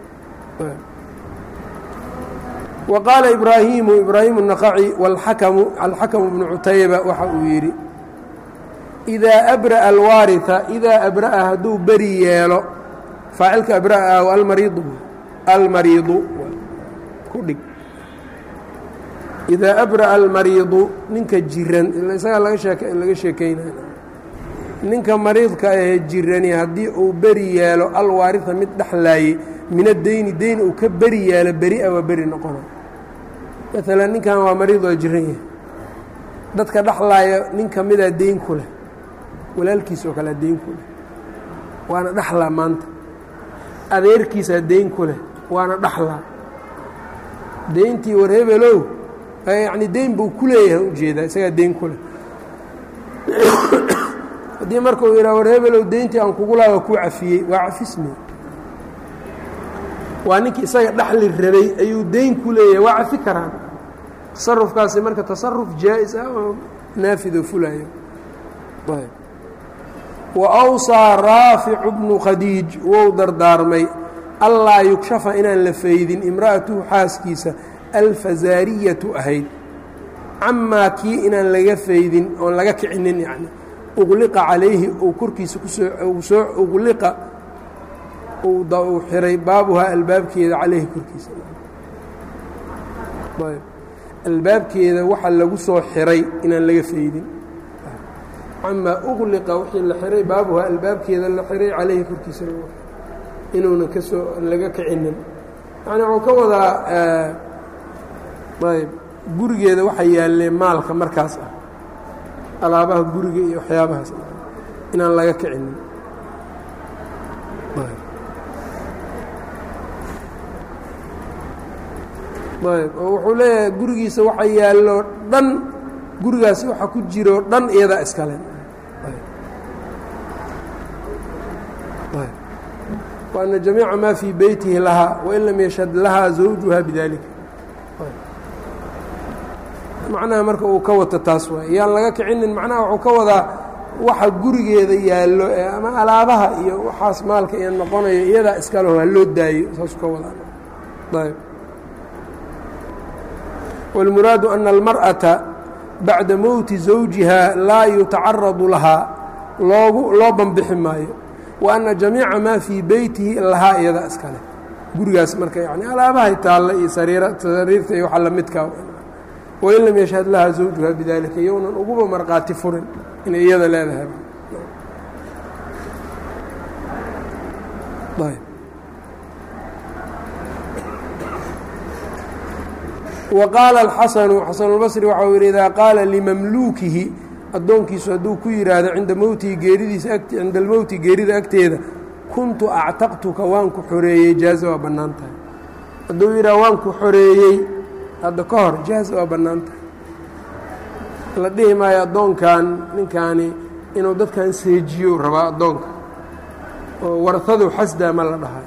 wa qaala ibraahimu ibraahimu الnaqaci wاlxakamu alxakamu bnu cutayba waxa uu yidhi idaa abra'a alwaariثa idaa abra'a hadduu beri yeelo faacilka abra'a almariidu almariidu ku dhig idaa abra'a almariidu ninka jiran isagaa laga sheeke laga sheekaynaya ninka mariidka ahee jirani haddii uu beri yeelo alwaariثa mid dhexlaayey min adeyni deyn uu ka beri yeelo beri-a waa beri noqona maalan ninkan waa mariid waa jiran yahay dadka dhexlaaya nin ka midaa deyn ku leh walaalkiis oo kalea deyn ku leh waana dhexlaa maanta adeerkiisaa deyn ku leh waana dhexlaa deyntii war hebelow yacni deyn buu ku leeyahay ujeedaa isagaa deyn ku leh haddii marka uu yidhaha war hebelow deyntii aan kugu laha waa kuu cafiyey waa cafisme waa ninkii isaga dhexli rabay ayuu deyn ku leeyahay waa cafi karaan tasarufkaasi marka tasaruf jaa-is ah oo naafidoo fulaayo wa awsaa raaficu bnu khadiij wou dardaarmay allaa yugshafa inaan la faydin imra'atuhu xaaskiisa alfazaariyatu ahayd camaa kii inaan laga faydin oon laga kicinin yacni uqliqa calayhi uu korkiisa kusoo soo uqliqa uu xiray baabuhaa albaabkeeda calayhi korkiisa albaabkeeda waxa lagu soo xiray inaan laga faydin camaa uqliqa wixii la xiray baabuhaa albaabkeeda la xiray calayhi korkiisa inuunan kasoo laga kicinin yani wuxuu ka wadaa ayb gurigeeda waxa yaallee maalka markaas ah alaabaha guriga iyo waxyaabahaas inaan laga kicinin ayb oo wuxuu leeyahay gurigiisa waxa yaallo dhan gurigaasi waxa ku jiro dhan iyadaa iskale وأن جamيica ma fii beytihi lahaa wain lam yashhad lahaa zawjuha bidalika macnaha marka uu ka wato taas waay yaan laga kicinin macnaha wuxuu ka wadaa waxa gurigeeda yaallo ee ama alaabaha iyo waxaas maalka iyo noqonayo iyadaa iskaleho ha loo daayo saasuu ka wadaa ayb wاlmuraadu أna اlmarأaةa baعda mowti zawjiha laa yutacaradu lahaa loogu loo banbixi maayo وأna جamيica maa fii beytihi lahaa iyada iskale gurigaas marka yani alaabahay taalla iyo sariirta iyo waxa lamidkaa wain lam yashhad lahaa zawjuha bidalika iyounan uguba markhaati furin inay iyada leedahay wa qaala الxasanu xasanulbasri waxa uu yidhi idaa qaala limamluukihi addoonkiisu hadduu ku yidhaahdo cinda mowtihi geeridiisa cinda almowti geerida agteeda kuntu actaqtuka waan ku xoreeyey jaaza waa bannaan tahay hadduu yidhaha waan ku xoreeyey hadda ka hor jaaz waa bannaanta la dhihi maayo addoonkan ninkaani inuu dadkan seejiyo rabaa addoonka oo warhadu xasdaa ma la dhahayo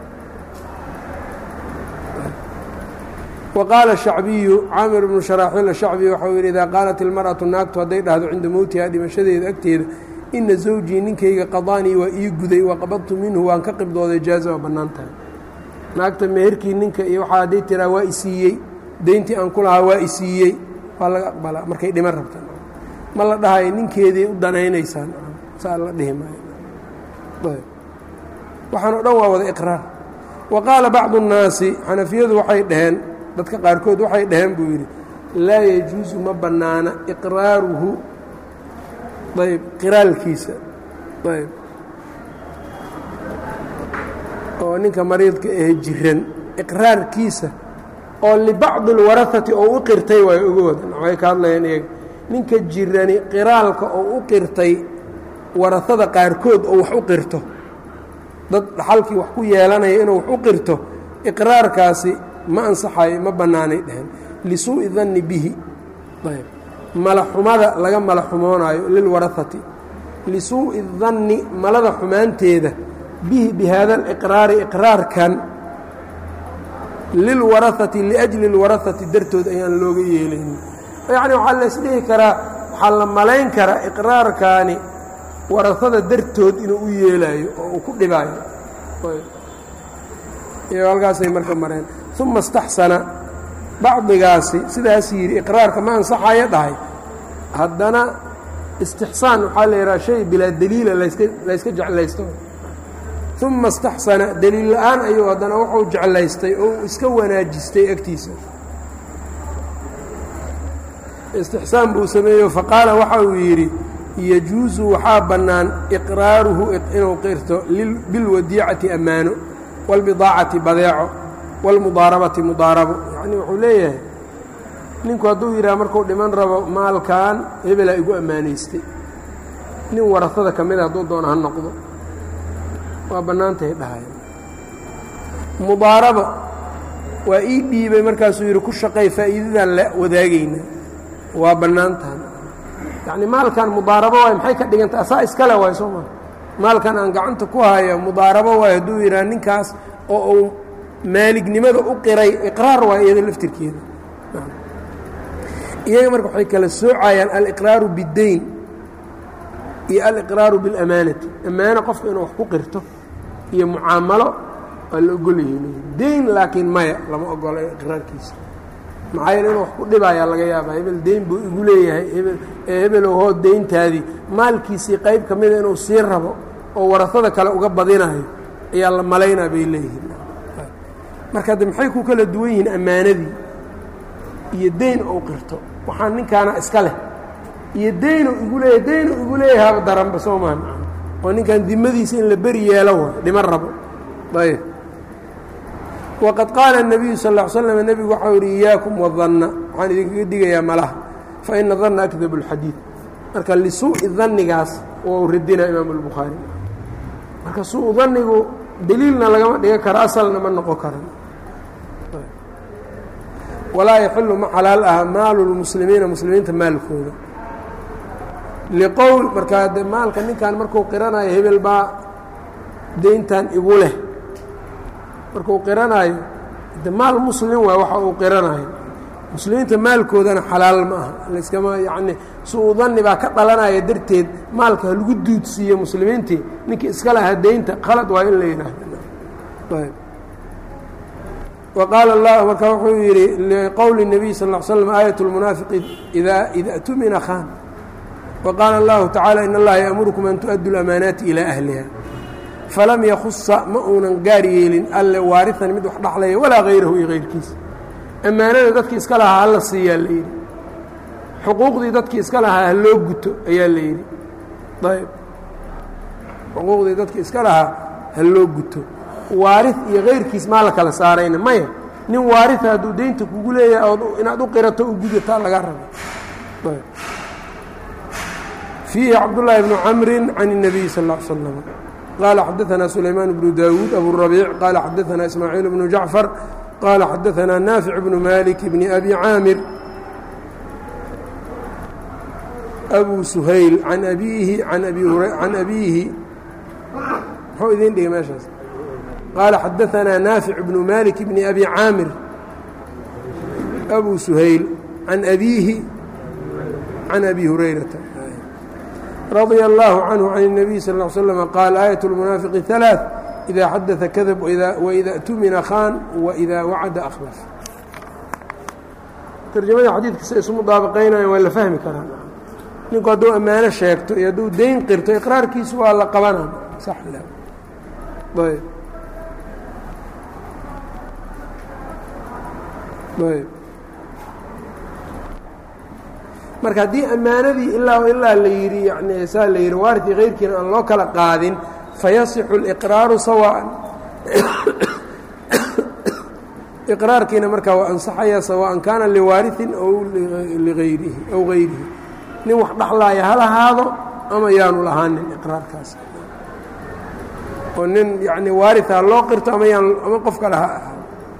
وqاaل الشhacbiyu caamir بnu شharaaxiil الshacbi waxau yidhi idaa qaalat ilmarأaةu naagtu hadday dhahdo cinda mowtiha dhimashadeeda agteeda ina zawjii ninkayga qadaanii waa ii guday waqabadtu minhu waan ka qibdooday jaaza waa bannaan tahay naagta meherkii ninka iyo waxaa hadday tiraa waa isiiyey deyntii aan ku lahaa waa isiiyey waa laga aqbalaa markay dhiman rabta ma la dhahayo ninkeeday u danaynaysaan saa la dhihi maayo waxaan o dhan waa wada iqraar wa qaala bacdu الnaasi xanafiyadu waxay dhaheen dadka qaarkood waxay dhaheen buu yidhi laa yajuusu ma bannaana iqraaruhu ayb qiraalkiisa ayb oo ninka mariidka ahe jiran iqraarkiisa oo libacdi اlwarahati oo u qirtay waay ogooda waxay ka hadlayeen iyaga ninka jirani qiraalka oo u qirtay warahada qaarkood oo wax u qirto dad dhaxalkii wax ku yeelanaya inuu wax u qirto iqraarkaasi ma ansaxayo ma bannaanay dheheen lisuu'i danni bihi ayb malaxumada laga malaxumoonaayo lilwarahati lisuu'i danni malada xumaanteeda bihi bi haada aliqraari iqraarkan lilwarahati liajli اlwarahati dartood ayaan looga yeelaynin yacni waxaa la isdhihi karaa waxaa la malayn karaa iqraarkaani warahada dartood inuu u yeelaayo oo uu ku dhibaayo iyo halkaasay marka mareen uma istaxsana bacdigaasi sidaas yidhi iqraarka ma ansaxayo dhahay haddana istixsaan waxaa la yidhaha shay bilaa deliila layska layska jeclaysto uma istaxsana deliil la-aan ayuu haddana wuxuu jeclaystay oo uu iska wanaajistay agtiisa istixsaan buu sameeyo faqaala waxa uu yidhi yajuusu waxaa bannaan iqraaruhu inuu qirto bilwadiicati ammaano wاlbidaacati badeeco wاlmudaarabati mudaarabo yacnii wuxuu leeyahay ninku hadduu yidhaha markuu dhiman rabo maalkan hebelaa igu ammaanaystay nin warasada ka mida hadduu doono ha noqdo waa bannaantahay dhahaya mudaaraba waa ii dhiibay markaasuu yidhi ku shaqay faa'iidadan la wadaagayna waa bannaantahan yacni maalkan mudaarabo waay maxay ka dhigantay asaa iskale waay soo maa maalkan aan gacanta ku hayo mudaarabo waay hadduu yidhaha ninkaas oo uu maalignimada u qiray iqraar waay iyada laftirkeeda iyaga marka waxay kala soocayaan aliqraaru biddeyn iyo aliqraaru biاlamaanati ammaano qofka inuu wax ku qirto iyo mucaamalo waa la ogol yihiin deyn laakiin maya lama ogolo iqraarkiisa maxaa yeele inuu wax ku dhibayaa laga yaaba hebel deyn buu igu leeyahay hebel ee hebelow hoo deyntaadii maalkiisii qayb ka mida inuu sii rabo oo warasada kale uga badinayo ayaa la malaynaa bay leeyihiin marka de maxay ku kala duwan yihiin ammaanadii iyo deyn ou qirto waxaan ninkaana iska leh iyo deynu igu leeyahay deynu igu leeyahay haba daranba soo maa oo ninkan dimadiisa in la beri yeelo way dhiman rabo ayb waqad qaala الnabiyu sal ا l slm nebigu waxau yidhi iyaakum wadanna waxaan idinkaga digayaa malaha faina danna akdab اlxadiid marka lisuu'i dannigaas u radinaa imaam اlbukhaari marka suu dannigu deliilna lagama dhigan karo asalna ma noqon karan walaa yaxilu ma xalaal aha maalu lmuslimiina muslimiinta maalkooda liqowl markaa de maalka ninkan markuu qiranayo hebel baa deyntan igu leh markuu qiranayo de maal muslim waay waxa uu qiranayo muslimiinta maalkoodana xalaal ma aha layskama yacni su-u danni baa ka dhalanaya darteed maalka ha lagu duudsiiyo muslimiintii ninkii iska lahaa deynta khalad waa in la yidhaahdo وqاaل الlah marka wuxuu yidhi لqowل النبي sl اه sلم آية المنaafiqi إida tumina khاn وqاaل الlahu taعالى iن اllaha yأmurكم an تؤdوا الأmaanaaتi إilى أhliha falam ykuصa ma uunan gaar yeelin alle waariثan mid wax dhaxlaya walaa غayrahu iyo غayrkiisa ammaanada dadkii iska lahaa hala siiyaa la yidhi xuquuqdii dadkii iska lahaa haloo guto ayaa la yidhi ayb xuquuqdii dadkii iska lahaa haloo guto waari iyo kayrkiis maa la kala saarayna maya nin waaria hadduu deynta kugu leeyahay ood inaad u qirato u gudataa laga raba fiihi cabdالlahi bnu camri can الnabiy sal اه l slm qaala xadaثna sulaymaan bnu dawuud aburabiic qaala xadaثna ismaaciil bnu jacfar qaala xadaanaa naafic bnu malik bni abi caamir abu suhayl can abiihi can abiihi muxuu idin dhigay meeshaas qaala xadaanaa naafic bnu malik bni abi caamir abu suhayl can abiihi can abi hurayrata radia allaahu canhu can الnabiy sal ا l slm qaal aayat اlmunaafiqi ثalaaث idaa xadaثa kadab waida اtumina khan waida wacada akhlaf tarjamada xadiidka si isu mudaabaqaynayan waa la fahmi karaa ninku hadduu ammaano sheegto iyo hadduu dayn qirto iqraarkiisu waa la qabana sax ayb ayb marka haddii ammaanadii ilaa ilaa la yidhi yani saa la yidhi waaridkii kayrkiina aan loo kala qaadin fayasixu اliqraaru sawaan iqraarkiina markaa waa ansaxaya sawaan kaana liwaariثin aw liayrihi aw gayrihi nin wax dhaxlaaya ha lahaado ama yaanu lahaanin iqraarkaas oo nin yani waaria loo qirto ama yaan ama qof kale ha ahaado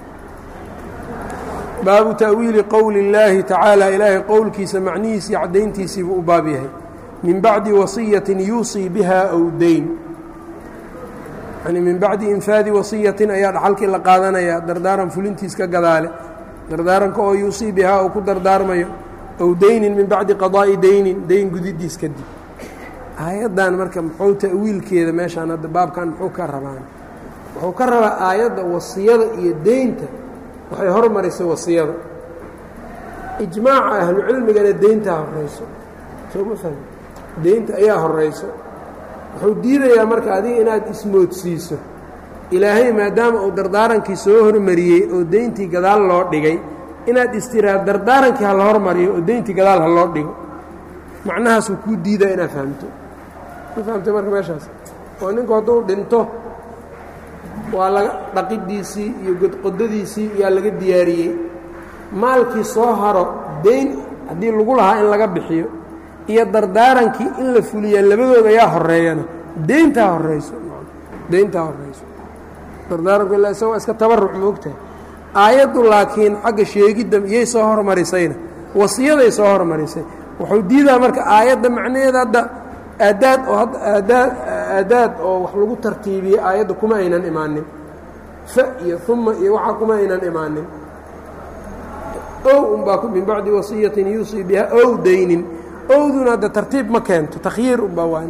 baabu ta'wiili qowli اllaahi tacaala ilaahay qowlkiisa macnihiisii caddayntiisiibuu u baab yahay min bacdi wasiyatin yuusii biha aw dayn yani min bacdi infaadi wasiyatin ayaa dhaxalkii la qaadanayaa dardaaran fulintiis ka gadaale dardaaranka oo yuusii bihaa uu ku dardaarmayo aw daynin min bacdi qadaa'i daynin dayn gudidiis kadib aayaddan marka muxuu ta'wiilkeeda meeshaan hadda baabkan muxuu ka rabaan wuxuu ka rabaa aayadda wasiyada iyo deynta waxay hormarisay wasiyada ijmaaca ahlucilmigana deyntaa horayso soo ma fahmi deynta ayaa horayso wuxuu diidayaa marka adiga inaad ismoodsiiso ilaahay maadaama uu dardaarankii soo hormariyey oo deyntii gadaal loo dhigay inaad istiraad dardaarankii ha la hormariyo oo deyntii gadaal ha loo dhigo macnahaasuu kuu diidaa inaad fahamto ma fahamtay marka meeshaas oo ninku hadduu dhinto waa laga dhaqidiisii iyo godqodadiisii yaa laga diyaariyey maalkii soo haro deyn haddii lagu lahaa in laga bixiyo iyo dardaarankii in la fuliyaa labadooda ayaa horeeyana deyntaa horeyso deyntaa horeyso dardaaranku illa isaga waa iska tabaruc moogtahay aayaddu laakiin xagga sheegidda iyay soo hormarisayna wasiyaday soo hormarisay wuxuu diidaa marka aayadda macnaheeda hadda aadaad oo aadaad aadaad oo wax lagu tartiibiyey aayadda kuma aynan imaanin fa iyo uma iyo waxaa kuma aynan imaanin ow unbaa min bacdi wasiyatin yuusii biha ow daynin owduna hadda tartiib ma keento takhyiir unbaa waa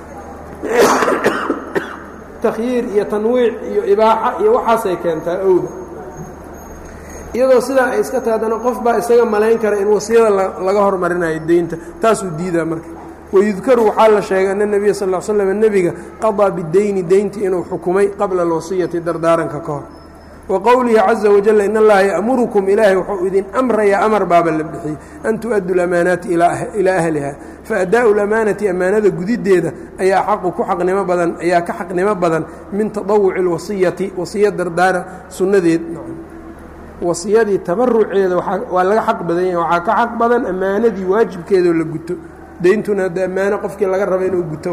takhyiir iyo tanwiic iyo ibaaxa iyo waxaasay keentaa owda iyadoo sidaa ay iska tahay haddana qof baa isaga malayn kara in wasiyada laga hormarinayo deynta taasuu diidaa marka wayudkaru waxaa la sheegay ana nebiya sal l slam nebiga qadaa bideyni deynti inuu xukumay qabla alwasiyati dardaaranka ka hor wa qowlihi caza wajal in allaha ya'murukum ilaahay wuxuu idin amrayaa amar baaba la bixiyey an tu'addu lamaanaati ilaa ahliha faadaa'u lamaanati ammaanada gudiddeeda ayaa xaqu ku xaqnimo badan ayaa ka xaqnimo badan min tadawuci اlwasiyati wasiya dardaara sunnadeed wasiyadii tabaruceeda waa laga xaq badan yahay waxaa ka xaq badan ammaanadii waajibkeedao la guto deyntuna hadda ammaano qofkii laga raba inuu guto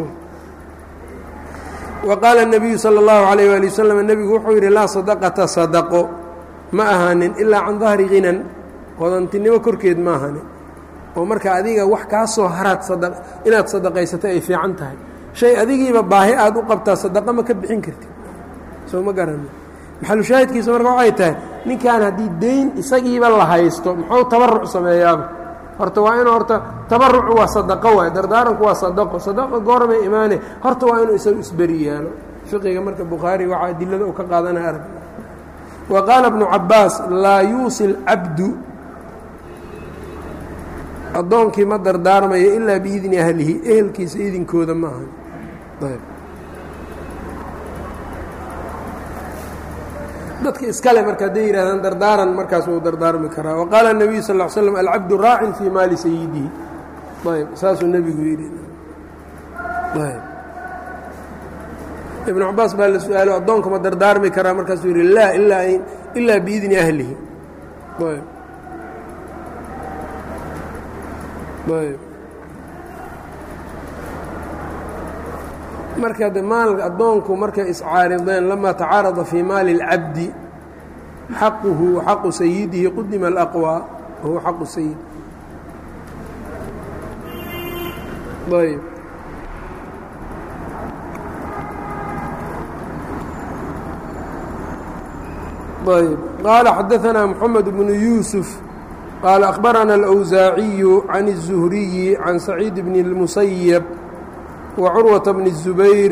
wa qaala الnabiyu salى اllahu عalayh wali waslm nebigu wuxuu yidhi laa sadaqata sadaqo ma ahaanin ilaa can dahri hinan hodantinimo korkeed ma ahanin oo marka adiga wax kaa soo haraad inaad sadaqaysato ay fiican tahay shay adigiiba baahi aad u qabtaa sadaqa ma ka bixin kartid soo ma garani maxalushaahidkiisa marka waxay tahay ninkan haddii deyn isagiiba la haysto muxuu tabaruc sameeyaaba horta waa inuu horta tabarucu waa sadaqo waay dardaaranku waa sadaqo sadaqo goormay imaane horta waa inuu isagu isberi yaalo fiqiga marka bukhaari waxaa adilada uu ka qaadanaya arag wa qaala bnu cabaas laa yuusi lcabdu addoonkii ma dardaarmayo ilaa biidni ahlihi ehelkiisa idinkooda ma ahan ayb dadka iskale marka hadday yidhahdaan dardaaran markaas wuu dardaarmi karaa wa qaala الnabiyu sal ا l slm alcabdu raacin fii maali sayidihi ayb saasuu nebigu yidhi ayb ibnu cabaas baa la su-aalo addoonka ma dardaarmi karaa markaasuu yidhi laa ilaa biidni ahlihi ayb ayb marka de maal addoonku markay iscaarideen lamaa tacaarada fii maali اlcabdi xaquhu xaqu sayidihi qudima alaqwى wahuwa xaqu sayid ayb ayb qaala xadaثna mحamed bnu yuusuf qaala أkhbarana الأwsaaciyu can الزuhriyi can saciid bn الmusayb wacurwaةa bni الzubayr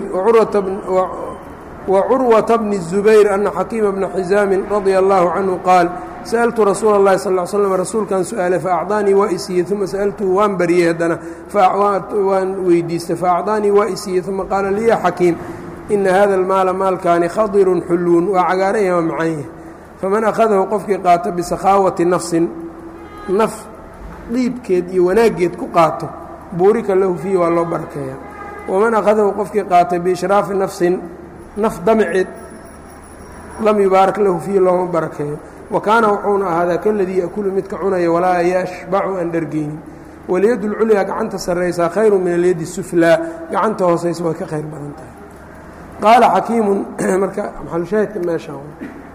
wcurwaةa bni الزubayr ana xakiima bna xizaami radia اllahu canhu qaal sأltu rasuula الlahi sal ly slm rasuulkan su-aale faacطaanii waa isiiyey uma sأltuhu waan baryey haddana waan weydiistay faacطaanii waa isiiyey uma qaala li ya xakiim ina hada اlmaala maalkaani khadiru xuluun waa cagaaran yaha waa macan yahay faman akhadahu qofkii qaato bisakhaawati nafsin naf dhiibkeed iyo wanaaggeed ku qaato buurika lahu fiihi waa loo barakeeya waman akhadahu qofkii qaatay biishraafi nafsin naf damaceed lam yubaarak lahu fiihi looma barakeeyo wa kaana wuxuuna ahaadaa kaladii yakulu midka cunaya walaa yashbacu aan dhargeynin walyadu lculyaa gacanta sarraysaa khayru min alyadi suflaa gacanta hoosaysa way ka khayr badan tahay qaala xakiimun marka maxalushaahidka meeshaan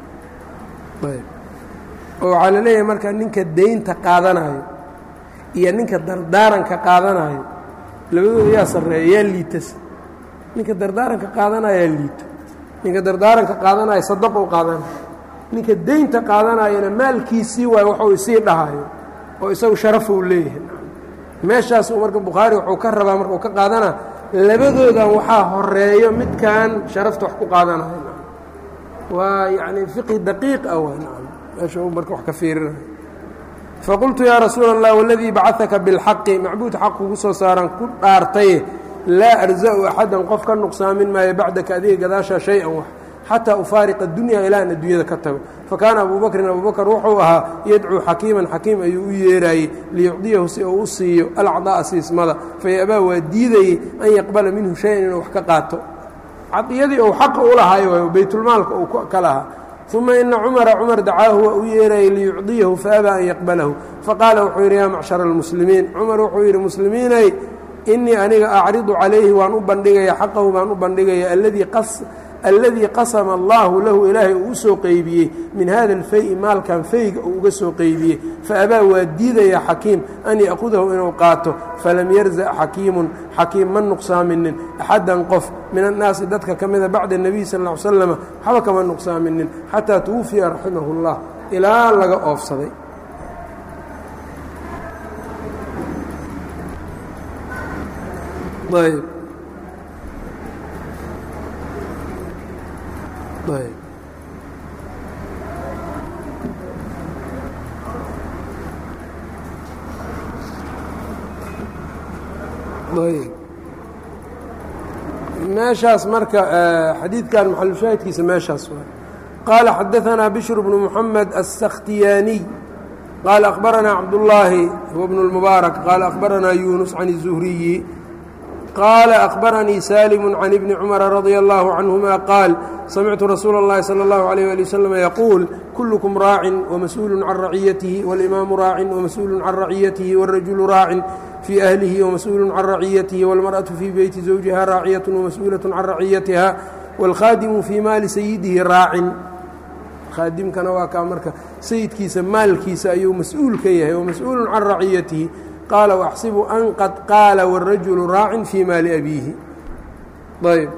ayb oo waxaa la leeyahay marka ninka daynta qaadanayo iyo ninka dardaaranka qaadanayo labadooda yaa sarreeya yaa liitas ninka dardaaranka qaadanayo yaa liito ninka dardaaranka qaadanayo sadaqou qaadanayo ninka daynta qaadanayona maalkiisii waayo waxuu isii dhahayo oo isagu sharafou leeyahay meeshaas marka bukhaari wuxuu ka rabaa marka uu ka qaadana labadoodan waxaa horeeyo midkan sharafta wax ku qaadanayo waa yacni fiqhi daqiiq ah waa nacam meesha uu marka wax ka fiirinayo faqultu yaa rasuula allah waladii bacadaka bilxaqi macbuud xaq kugu soo saaran ku dhaartaye laa arza'u axadan qof ka nuqsaamin maayo bacdaka adiga gadaashaa shay-an wax xataa ufaariqa dunya ilaa an adduunyada ka tago fakaana abuu bakrin abuu bakr wuxuu ahaa yadcuu xakiiman xakiim ayuu u yeeraayey liyucdiyahu si uu u siiyo alacdaa'a siismada fayabaa waa diidayey an yaqbala minhu shay-an inuu wax ka qaato cadiyadii uu xaqa u lahaayo waayo baytulmaalka uu ka lahaa uma ina cumara cumar dacaahu waa u yeerayey liyucdiyahu faabaa an yaqbalahu faqaala wuxuu yidhi yaa macshara almuslimiin cumar wuxuu yidhi muslimiinay inii aniga acridu calayhi waan u bandhigaya xaqahu baan u bandhigaya alladii qasama allaahu lahu ilaahay uu u soo qeybiyey min hada alfay-i maalkan fayga uu uga soo qeybiyey faabaa waa diidaya xakiim an ya'kudahu inuu qaato falam yarzac xakiimun xakiim ma nuqsaaminin axaddan qof min annaasi dadka ka mida bacda nebiy sal ll ly slama waxba kama nuqsaaminin xataa tuwufiya raximahu اllah ilaa laga oofsaday ayb ayb ayb meeshaas marka xadiidkan maxalushaahidkiisa meeshaas waa qaala xadaثanaa bishru bnu muxamed الsakhtiyaaniy qaala akhbaranaa cabdullaahi huwa bnu اlmubaarak qaala akhbaranaa yunus can الzuhriyi qaala akhbaranii saalimu can ibni cumara radia allahu canhuma qaal samictu rasuula اllahi salى اllahu عalيyh ali waslm yaquul kullukum raacin wamas-uulu can raciyatihi walimaamu raacin wamas-uulu can raciyatihi wاrajulu raacin fii ahlihi wamas-uulu can raciyatihi wاlmarأaةu fii beyti zawjiha raaciyaة wamas-uulaة can raciyatiha wاlkhaadimu fii maali sayidihi raacin khaadimkana waa kaa marka sayidkiisa maalkiisa ayuu mas-uul ka yahay wamas-uulu can raciyatihi qaala waxsibu an qad qaala wاrajulu raacin fii maali abiihi ayb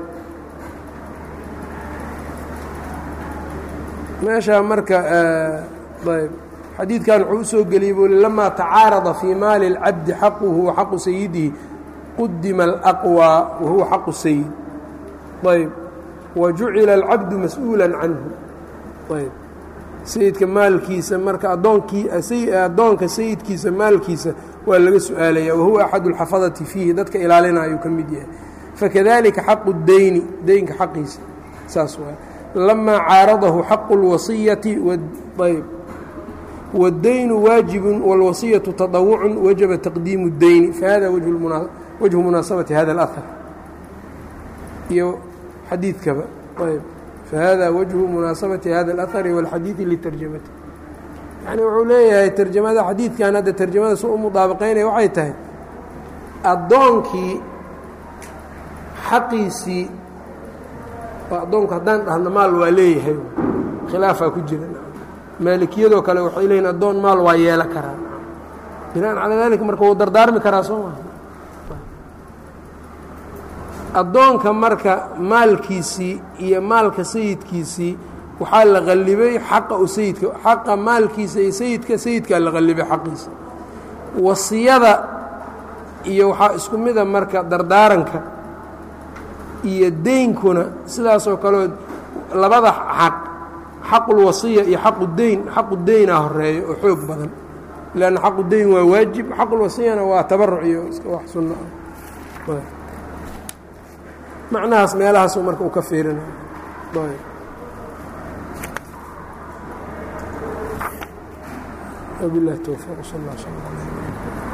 meeshaa marka ayb xadiidkan wuxuu usoo geliyey buu lamaa tacaarada fii maali اlcabdi xaquhu wa xaqu sayidihi qudima alaqwى wa huwa xaqu sayid ayb wa jucila alcabdu mas-uula canhu ayb sayidka maalkiisa marka addoonkii addoonka sayidkiisa maalkiisa waa laga su-aalaya wahuwa axadu اlxafadati fiihi dadka ilaalina ayuu ka mid yahay fakadalika xaqu deyni deynka xaqiisa saas waay lamaa caaradahu xaqu اlwasiyati ayb wاddaynu waajibu wاlwasiyatu taطawucu wajaba taqdiimu اdeyni fahada wajhu munaasabati hada اlأhar iyo xadiidkaba ayb fahada wajhu munaasabati hada اlأhari wاlxadiidi litarjamati yani wuxuu leeyahay tarjamada xadiidkan hadda tarjamada su u mudaabaqaynaya waxay tahay addoonkii xaqiisii addoonku haddaan dhahno maal waa leeyahay khilaafaa ku jira maalikiyadoo kale waxay leeyiin addoon maal waa yeelo karaa binaan calaa daalika marka wuu dardaarmi karaa soo maa addoonka marka maalkiisii iyo maalka sayidkiisii waxaa la qallibay xaqa u sayidka xaqa maalkiisa iyo sayidka sayidkaa la qallibay xaqiisa wasiyada iyo waxaa isku mida marka dardaaranka iyo deynkuna sidaasoo kaleo labada xaq xaqulwasiya iyo xaqu deyn xaqu deynaa horeeyo oo xoog badan leanna xaqu deyn waa waajib xaqulwasiyana waa tabaruc iyo wax sunno ah macnahaas meelahaasuu marka uu ka fiirinayo وبالله التوفيق صلى الله عليه وسلم